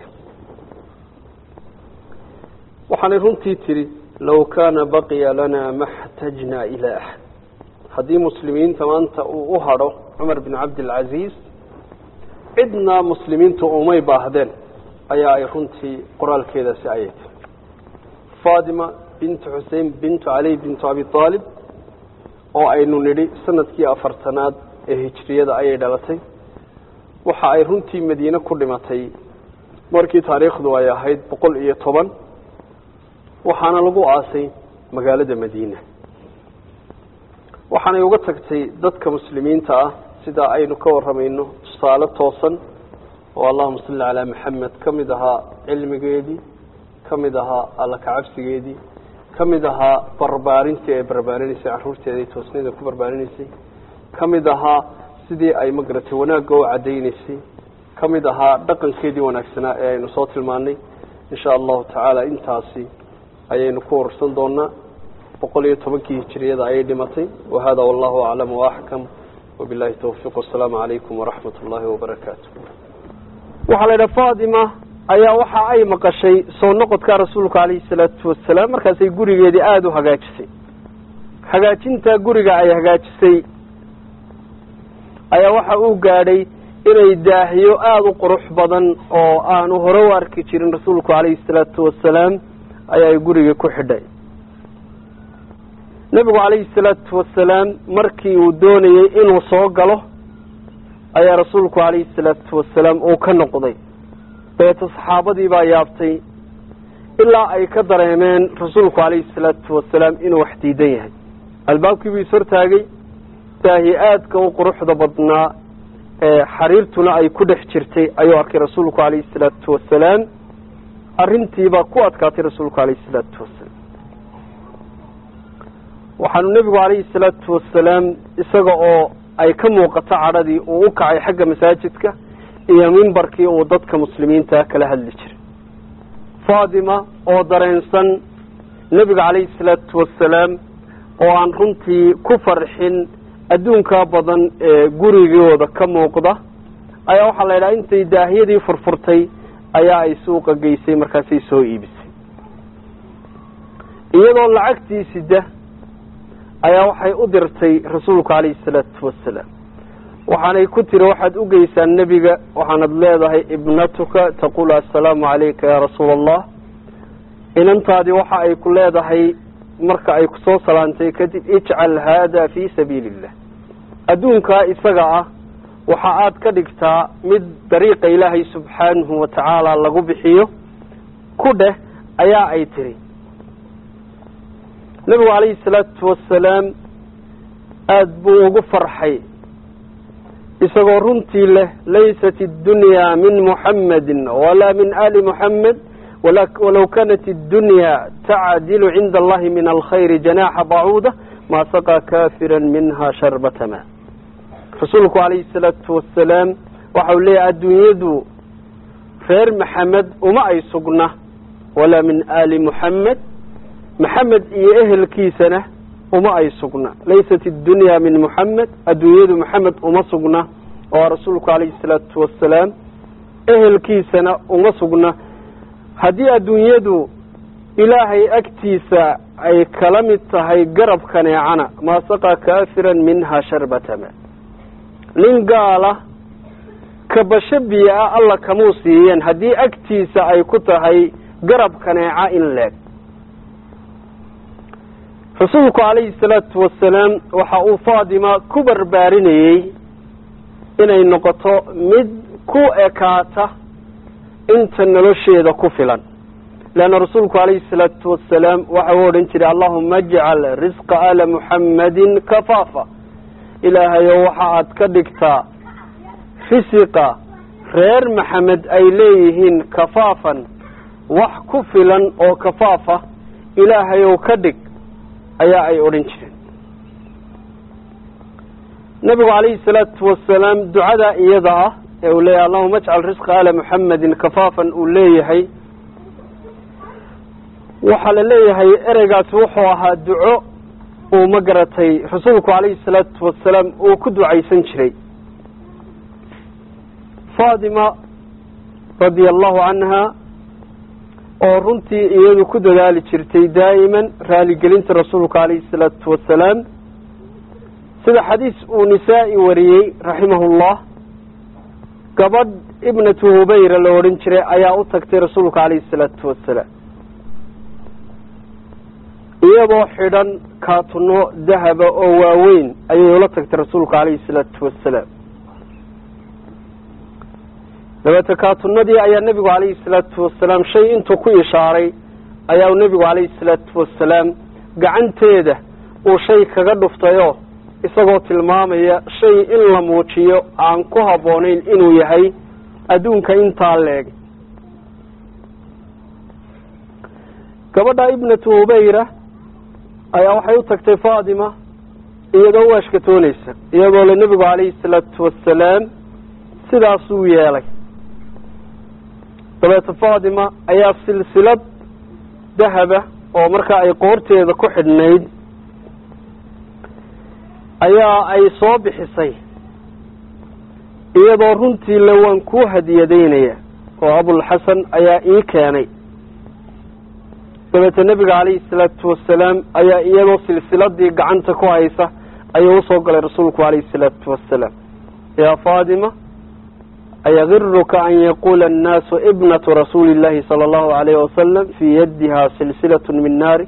waxaanay runtii tidhi low kaana baqiya lana ma xtajnaa ilaa axad haddii muslimiinta maanta uu u hadho cumar bin cabdilcasiis cidna muslimiintu umay baahdeen ayaa ay runtii qoraalkeedaasi ayay tahy fatima bintu xusein bintu cali bintu abi aalib oo aynu nidhi sanadkii afartanaad ee hijriyada ayay dhalatay waxa ay runtii madiine ku dhimatay markii taariikhdu ay ahayd boqol iyo toban waxaana lagu aasay magaalada madiina waxaanay uga tagtay dadka muslimiinta ah sidaa aynu ka warramayno tusaale toosan oo allahuma salli calaa maxamed ka mid ahaa cilmigeedii ka mid ahaa alla kacabsigeedii ka mid ahaa barbaarintii ay barbaarinaysay carruurteeda ay toosnida ku barbaarinaysay ka mid ahaa sidii ay magaratay wanaagga u caddaynaysay ka mid ahaa dhaqankeedii wanaagsanaa ee aynu soo tilmaanay insha allahu tacaala intaasi ayaynu ku wararsan doonaa boqol iyo tobankii hijiriyada ayay dhimatay wahada wallahu aclam waaxkam wabilahi towfiiq wasalaamu calaykum waraxmat ullaahi wabarakaatu waxaa la yidhaha fatima ayaa waxa ay maqashay soo noqodka rasuulka calayhi salaatu wasalaam markaasay gurigeedii aada u hagaajisay hagaajinta guriga ay hagaajisay ayaa waxa uu gaadhay inay daahiyo aada u qurux badan oo aanu hore u arki jirin rasuulku calayhi salaatu wasalaam ayaa ay gurigii ku xidhay nebigu calayhi salaatu wasalaam markii uu doonayey inuu soo galo ayaa rasuulku calayhi salaatu wasalaam uu ka noqday dabeeto saxaabadii baa yaabtay ilaa ay ka dareemeen rasuulku calayhi salaatu wasalaam inuu wax diidan yahay albaabkii buu ishortaagay daahi aadka u quruxda badnaa ee xariirtuna ay ku dhex jirtay ayuu arkay rasuulku calayhi salaatu wasalaam arrintiibaa ku adkaatay rasuulku calayhi salaatu wasalaam waxaanu nebigu calayhi salaatu wasalaam isaga oo ay ka muuqato cadhadii uu u kacay xagga masaajidka iyo mimbarkii uu dadka muslimiinta kala hadli jiray fatima oo dareensan nebiga calayhi salaatu wasalaam oo aan runtii ku farxin adduunkaa badan ee gurigooda ka muuqda ayaa waxaa la yidhaha intay daahiyadii furfurtay ayaa ay suuqa geysay markaasay soo iibisay iyadoo lacagtii sida ayaa waxay u dirtay rasuulku calayhi salaatu wasalaam waxaanay ku tiri waxaad u geysaa nebiga waxaanad leedahay ibnatuka taqulu assalaamu calayka yaa rasuula allah inantaadii waxa ay ku leedahay marka ay kusoo salaantay kadib ijcal haada fii sabiili illah adduunkaa isaga ah waxa aad ka dhigtaa mid dariiqa ilaahay subxaanahu wa tacaala lagu bixiyo ku dheh ayaa ay tiri nebigu calayhi salaatu wasalaam aada buu ugu farxay isagoo runtii leh laysat اddunyaa min muxamadi walaa min ali muxamed walow kanat اddunyaa tacdilu cinda allahi min alkhayri janaxa bacuuda maa saqaa kafira minha sharbata ma rasuulku calayhi salaatu wasalaam waxau leeyahy adduunyadu reer maxamed uma ay sugna walaa min ali muxamed maxamed iyo ehelkiisana uma ay sugna laysat اdunya min muxamed adduunyadu maxamed uma sugna oo rasuulku calayhi salaatu wasalaam ehelkiisana uma sugna haddii adduunyadu ilaahay agtiisa ay kala mid tahay garab kaneecana maa saqaa kaafiran minha sharbatama nin gaala kabasho biyo ah alla kamuu siiyeen haddii agtiisa ay ku tahay garab kaneeca in leeg rasuulku calayhi salaatu wasalaam waxa uu faatima ku barbaarinayey inay noqoto mid ku ekaata inta nolosheeda ku filan leanna rasuulku calayhi salaatu wasalaam waxa uu odhan jiray allahuma ajcal risqa ala muxammadin kafaafa ilaahayow waxa aad ka dhigtaa risiqa reer maxamed ay leeyihiin kafaafan wax ku filan oo kafaafa ilaahayow ka dhig ayaa ay odhan jireen nabigu calayhi salaatu wasalaam ducada iyada ah ee uu leeyahay allahuma ajcal risqa ala muxamedin kafaafan uu leeyahay waxaa la leeyahay ereygaasi wuxuu ahaa duco uu ma garatay rasuulku calayhi salaatu wasalaam uu ku ducaysan jiray faatima radia allahu canha oo runtii iyadu ku dadaali jirtay daa'iman raaligelinta rasuulka calayhi salaatu wasalaam sida xadiis uu nisaa-i wariyey raximahullah gabadh ibnatu hubayra la odhan jiray ayaa u tagtay rasuulka calayhi salaatu wasalaam iyadoo xidhan kaatuno dahaba oo waaweyn ayay ula tagtay rasuulka calayhi salaatu wasalaam dabeete kaatunadii ayaa nebigu calayhi salaatu wasalaam shay intuu ku ishaaray ayaa uu nebigu calayhi salaatu wasalaam gacanteeda uu shay kaga dhuftayoo isagoo tilmaamaya shay in la muujiyo aan ku habboonayn inuu yahay adduunka intaa leeg gabadha ibnatu hubayra ayaa waxay u tagtay faatima iyadoo u ashkatoonaysa iyadoo le nebigu calayhi salaatu wasalaam sidaasuu yeelay dabeete faatima ayaa silsilad dahaba oo markaa ay qoorteeda ku xidhnayd ayaa ay soo bixisay iyadoo runtii le waan kuu hadiyadaynaya oo abulxasan ayaa ii keenay dabeete nebiga calayhi salaatu wasalaam ayaa iyadoo silsiladii gacanta ku haysa ayuu usoo galay rasuulku calayhi salaatu wasalaam yaa faatima ayagiruka an yaquula annaasu ibnatu rasuuli illahi sala allahu alayhi wasalam fii yadiha silsilatu min naari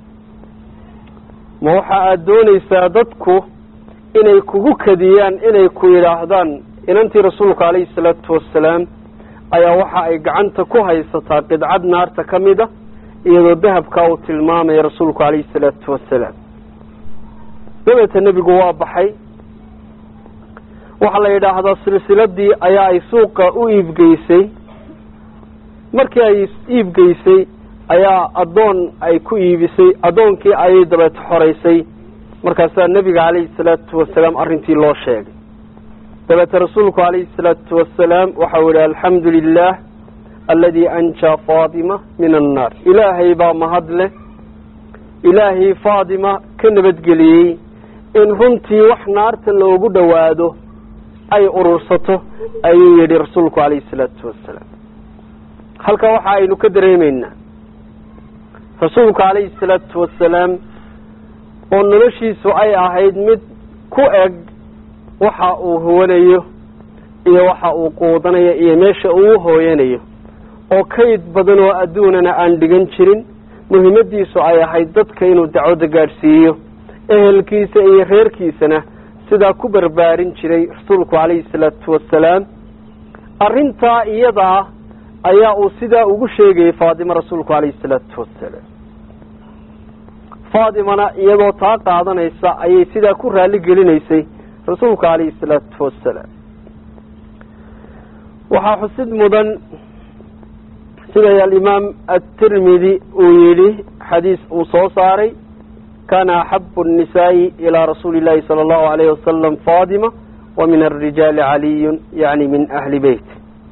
ma waxa aada doonaysaa dadku inay kugu kadiyaan inay ku yidhaahdaan inantii rasuulka calayhi salaatu wasalaam ayaa waxa ay gacanta ku haysataa qidcad naarta ka mid a iyadoo dahabkaa uu tilmaamaya rasuulku calayhi salaatu wasalaam dabeete nebigu waa baxay waxaa la yidhaahdaa silsiladii ayaa ay suuqa u iibgeysay markii ay iibgeysay ayaa addoon ay ku iibisay addoonkii ayay dabeete xoraysay markaasaa nebiga calayhi salaatu wasalaam arrintii loo sheegay dabeete rasuulku calayhi salaatu wasalaam waxau yihi alxamdu lilah aladi anjaa faatima min annaar ilaahay baa mahad leh ilaahay faatima ka nabadgeliyey in runtii wax naarta loogu dhowaado ay urursato ayuu yidhi rasuulku calayhi salaatu wasalaam halkaa waxa aynu ka dareemeynaa rasuulku calayhi salaatu wasalaam oo noloshiisu ay ahayd mid ku eg waxa uu huwanayo iyo waxa uu quudanayo iyo meesha uu hooyanayo oo kayd badan oo adduunana aan dhigan jirin muhiimadiisu ay ahayd dadka inuu dacwadda gaadhsiiyo ehelkiisa iyo reerkiisana sidaa ku barbaarin jiray rasuulku calayhi salaatu wasalaam arrintaa iyada ah ayaa uu sidaa ugu sheegayay faatimo rasuulku calayhi salaatu wasalaam faatimana iyadoo taa qaadanaysa ayay sidaa ku raali gelinaysay rasuulku calayhi salaatu wasalaam waxaa xusid mudan siday alimaam atirmidi uu yidhi xadiis uu soo saaray kana axabu الnisaa'i ilaa rasuuli اllahi salى اllahu alayh wasalam fatima wa min arijaali caliyun yani min ahli beyt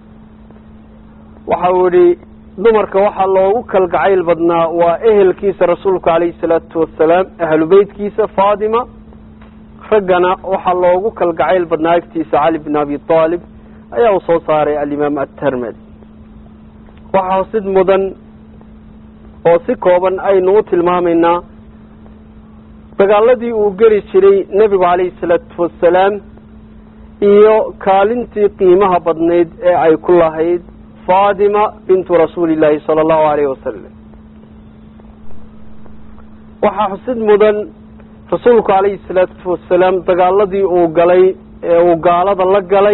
waxa uu yihi dumarka waxaa loogu kalgacayl badnaa waa ehelkiisa rasuulku alayhi salaatu wasalaam ahlu beytkiisa fatima raggana waxaa loogu kalgacayl badnaa agtiisa cali bn abi aalib ayaa uu soo saaray alimaam atermed waxaa xusid mudan oo si kooban aynu u tilmaamaynaa dagaaladii uu geli jiray nebigu calayhi salaatu wasalaam iyo kaalintii qiimaha badnayd ee ay ku lahayd fatima bintu rasuuli illaahi sala allahu alayhi wasalam waxaa xusid mudan rasuulku calayhi salaatu wasalaam dagaaladii uu galay ee uu gaalada la galay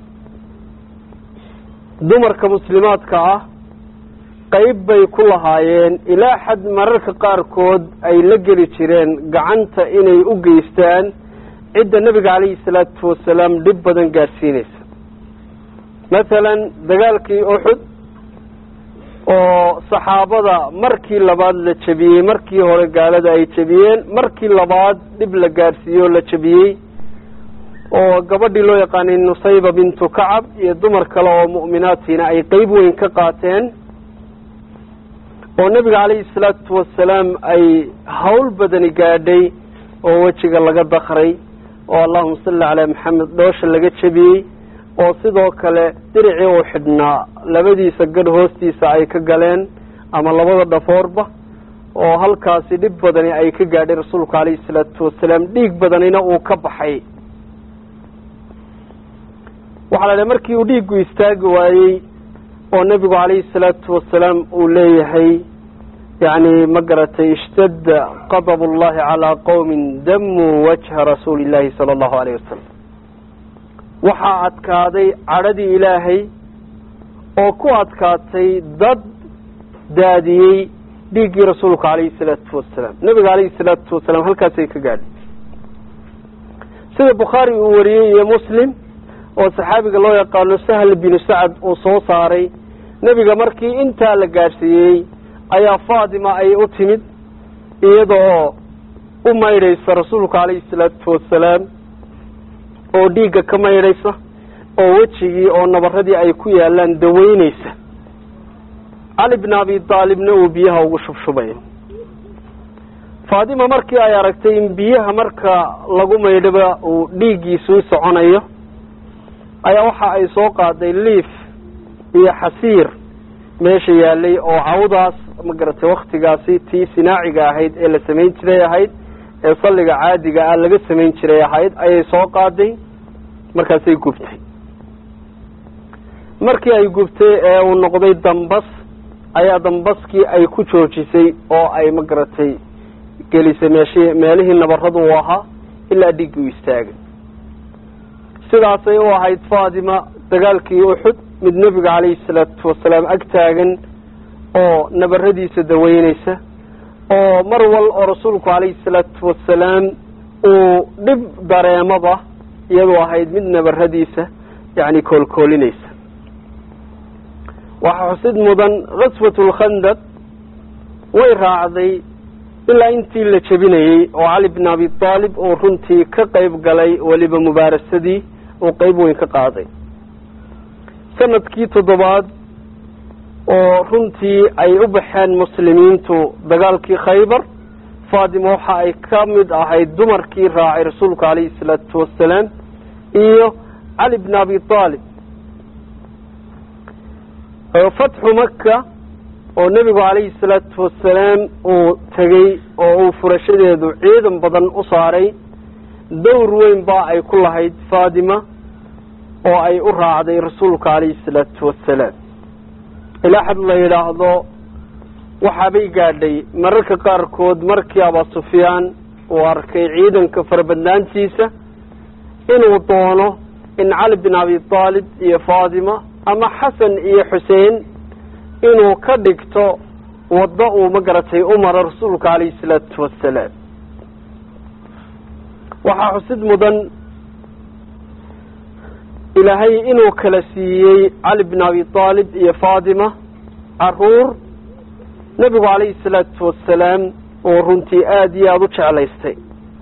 dumarka muslimaadka ah qayb bay ku lahaayeen ilaa xad mararka qaarkood ay la geli jireen gacanta inay u geystaan cidda nebiga calayhi salaatu wasalaam dhib badan gaadhsiinaysa masalan dagaalkii uxud oo saxaabada markii labaad la jebiyey markii hore gaalada ay jebiyeen markii labaad dhib la gaadhsiiye oo la jebiyey oo gabadhii loo yaqaanay nusayba bintu kacab iyo dumar kale oo mu'minaatiina ay qeyb weyn ka qaateen oo nebiga calayhi salaatu wasalaam ay hawl badani gaadhay oo wejiga laga dakray oo allahuma salli calaa maxamed dhoosha laga jebiyey oo sidoo kale diricii uu xidhnaa labadiisa gadh hoostiisa ay ka galeen ama labada dhafoorba oo halkaasi dhib badani ay ka gaadhay rasuulku calayhi salaatu wasalaam dhiig badanina uu ka baxay waxaa la dhahay markii uu dhiiggu istaagi waayey oo nebigu calayhi salaatu wasalaam uu leeyahay yacni ma garatay ishtadda qadab ullahi calaa qowmin damuu wajha rasuuli illaahi sala allahu alayh wasalam waxaa adkaaday cadhadii ilaahay oo ku adkaatay dad daadiyey dhiiggii rasuulku calayhi salaatu wasalaam nebiga calayhi salaatu wasalaam halkaasay ka gaadhay sida bukhaari uu wariyey iyo muslim oo saxaabiga loo yaqaano sahl binu sacad uu soo saaray nebiga markii intaa la gaadhsiiyey ayaa faatima ay u timid iyadoo u maydhaysa rasuulku calayhi salaatu wasalaam oo dhiigga ka maydhaysa oo wejigii oo nabaradii ay ku yaalaan daweyneysa cali bn abi daalibna uu biyaha ugu shubshubay faatima markii ay aragtay in biyaha marka lagu maydhaba uu dhiiggiisuu soconayo ayaa waxa ay soo qaaday liif iyo xasiir meesha yaalay oo cawdaas ma garatay waktigaasi tii sinaaciga ahayd ee la samayn jiray ahayd ee salliga caadiga ah laga samayn jiray ahayd ayay soo qaaday markaasay gubtay markii ay gubtay ee uu noqday dambas ayaa dambaskii ay ku joojisay oo ay ma garatay gelisay meesh meelihii nabaradu u ahaa ilaa dhiiggii u istaagay sidaasay u ahayd faatima dagaalkii uxud mid nebiga calayhi salaatu wasalaam ag taagan oo nabaradiisa daweyneysa oo mar wal oo rasuulku calayhi salaatu wasalaam uu dhib dareemaba iyadoo ahayd mid nabaradiisa yacni koolkoolinaysa waxaa xusid mudan kaswat lkhandaq way raacday ilaa intii la jebinayey oo cali bn abi aalib uu runtii ka qayb galay weliba mubaarasadii uu qeyb weyn ka qaaday sanadkii toddobaad oo runtii ay u baxeen muslimiintu dagaalkii khaybar faatima waxa ay ka mid ahayd dumarkii raacay rasuulku calayhi salaatu wasalaam iyo cali bn abi aalib fatxu maka oo nebigu calayhi salaatu wasalaam uu tegey oo uu furashadeedu ciidan badan u saaray dowr weyn baa ay ku lahayd faatima oo ay u raacday rasuulka calayhi salaatu wasalaam ilaa xad la yidhaahdo waxaabay gaadhay mararka qaarkood markii abaa sufyaan uu arkay ciidanka farabadnaantiisa inuu doono in cali bin abi taalib iyo faatima ama xasan iyo xuseen inuu ka dhigto waddo uu ma garatay u maro rasuulka calayhi salaatu wassalaam waxaa xusid mudan ilaahay inuu kala siiyey cali bin abi taalib iyo faatima caruur nebigu calayhi salaatu wassalaam oo runtii aada iyo aada u jeclaystay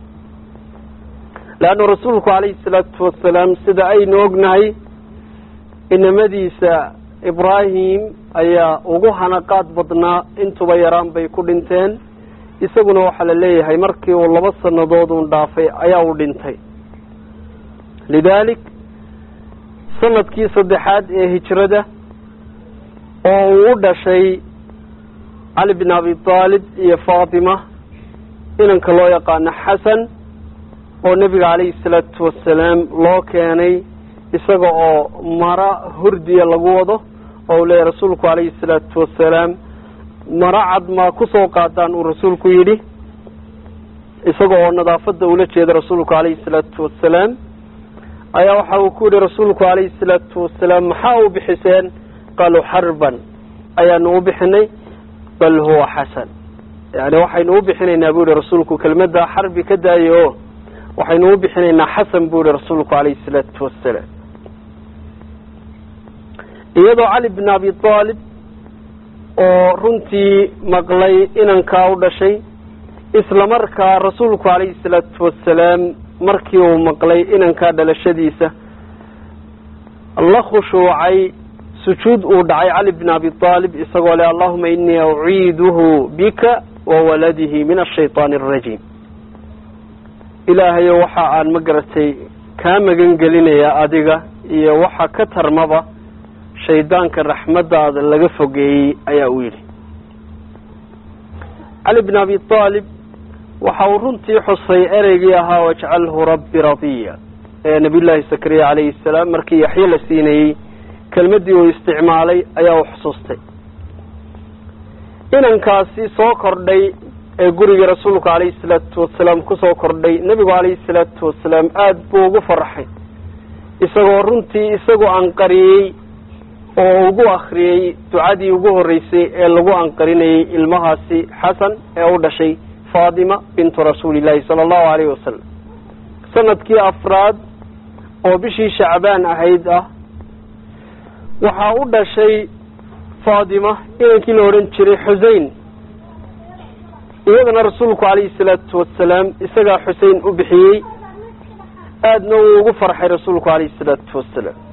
leanna rasuulku calayhi salaatu wasalaam sida aynu ognahay inamadiisa ibraahim ayaa ugu hanaqaad badnaa intuba yaraan bay ku dhinteen isaguna waxaa la leeyahay markii uu laba sannadood uun dhaafay ayaa uu dhintay lidaalik sanadkii saddexaad ee hijrada oo uu u dhashay cali bin abi taalib iyo faatima inanka loo yaqaano xasan oo nebiga calayhi salaatu wasalaam loo keenay isaga oo mara hurdiya lagu wado oo uu leeyahy rasuulku calayhi salaatu wasalaam mara cad maa kusoo qaadaan uu rasuulku yidhi isaga oo nadaafadda ula jeeda rasuulku calayhi salaatu wasalaam ayaa waxa uu ku yidhi rasuulku calayhi salaatu wasalaam maxaa u bixiseen qaaluu xarban ayaanu u bixinay bal huwa xasan yani waxaynu u bixinaynaa bu yihi rasuulku kelmadda xarbi ka daayo o waxaynu u bixinaynaa xasan bu yihi rasuulku calayhi salaatu wasalaam iyadoo cali bin abi taalib oo runtii maqlay inankaa u dhashay isla markaa rasuulku calayhi salaatu wasalaam markii uu maqlay inankaa dhalashadiisa la khushuucay sujuud uu dhacay cali bin abi aalib isagoo le allahuma inii uciiduhu bika wa waladihi min ashayطaani arajiim ilaahayo waxa aan ma garatay kaa magan gelinayaa adiga iyo waxa ka tarmaba shaydaanka raxmadaada laga fogeeyey ayaa uu yidhi cali bin abi aalib waxa uu runtii xusay ereygii ahaa wajcalhu rabbi radiya ee nabiy llaahi zakariya calayhi salaam markii yaxye la siinayey kelmaddii uu isticmaalay ayaa uu xusuustay inankaasi soo kordhay ee guriga rasuulku calayhi salaatu wasalaam kusoo kordhay nebigu calayhi salaatu wasalaam aada buu ugu farxay isagoo runtii isagu anqariyey oo ugu akriyey ducadii ugu horreysay ee lagu anqarinayey ilmahaasi xasan ee u dhashay faatima bintu rasuuli llaahi sala allahu alayhi wasalam sanadkii afraad oo bishii shacbaan ahayd ah waxaa u dhashay faatima inankii la odhan jiray xusein iyadana rasuulku calayhi salaatu wasalaam isagaa xusein u bixiyey aadna wuu ugu farxay rasuulku calayhi salaatu wasalaam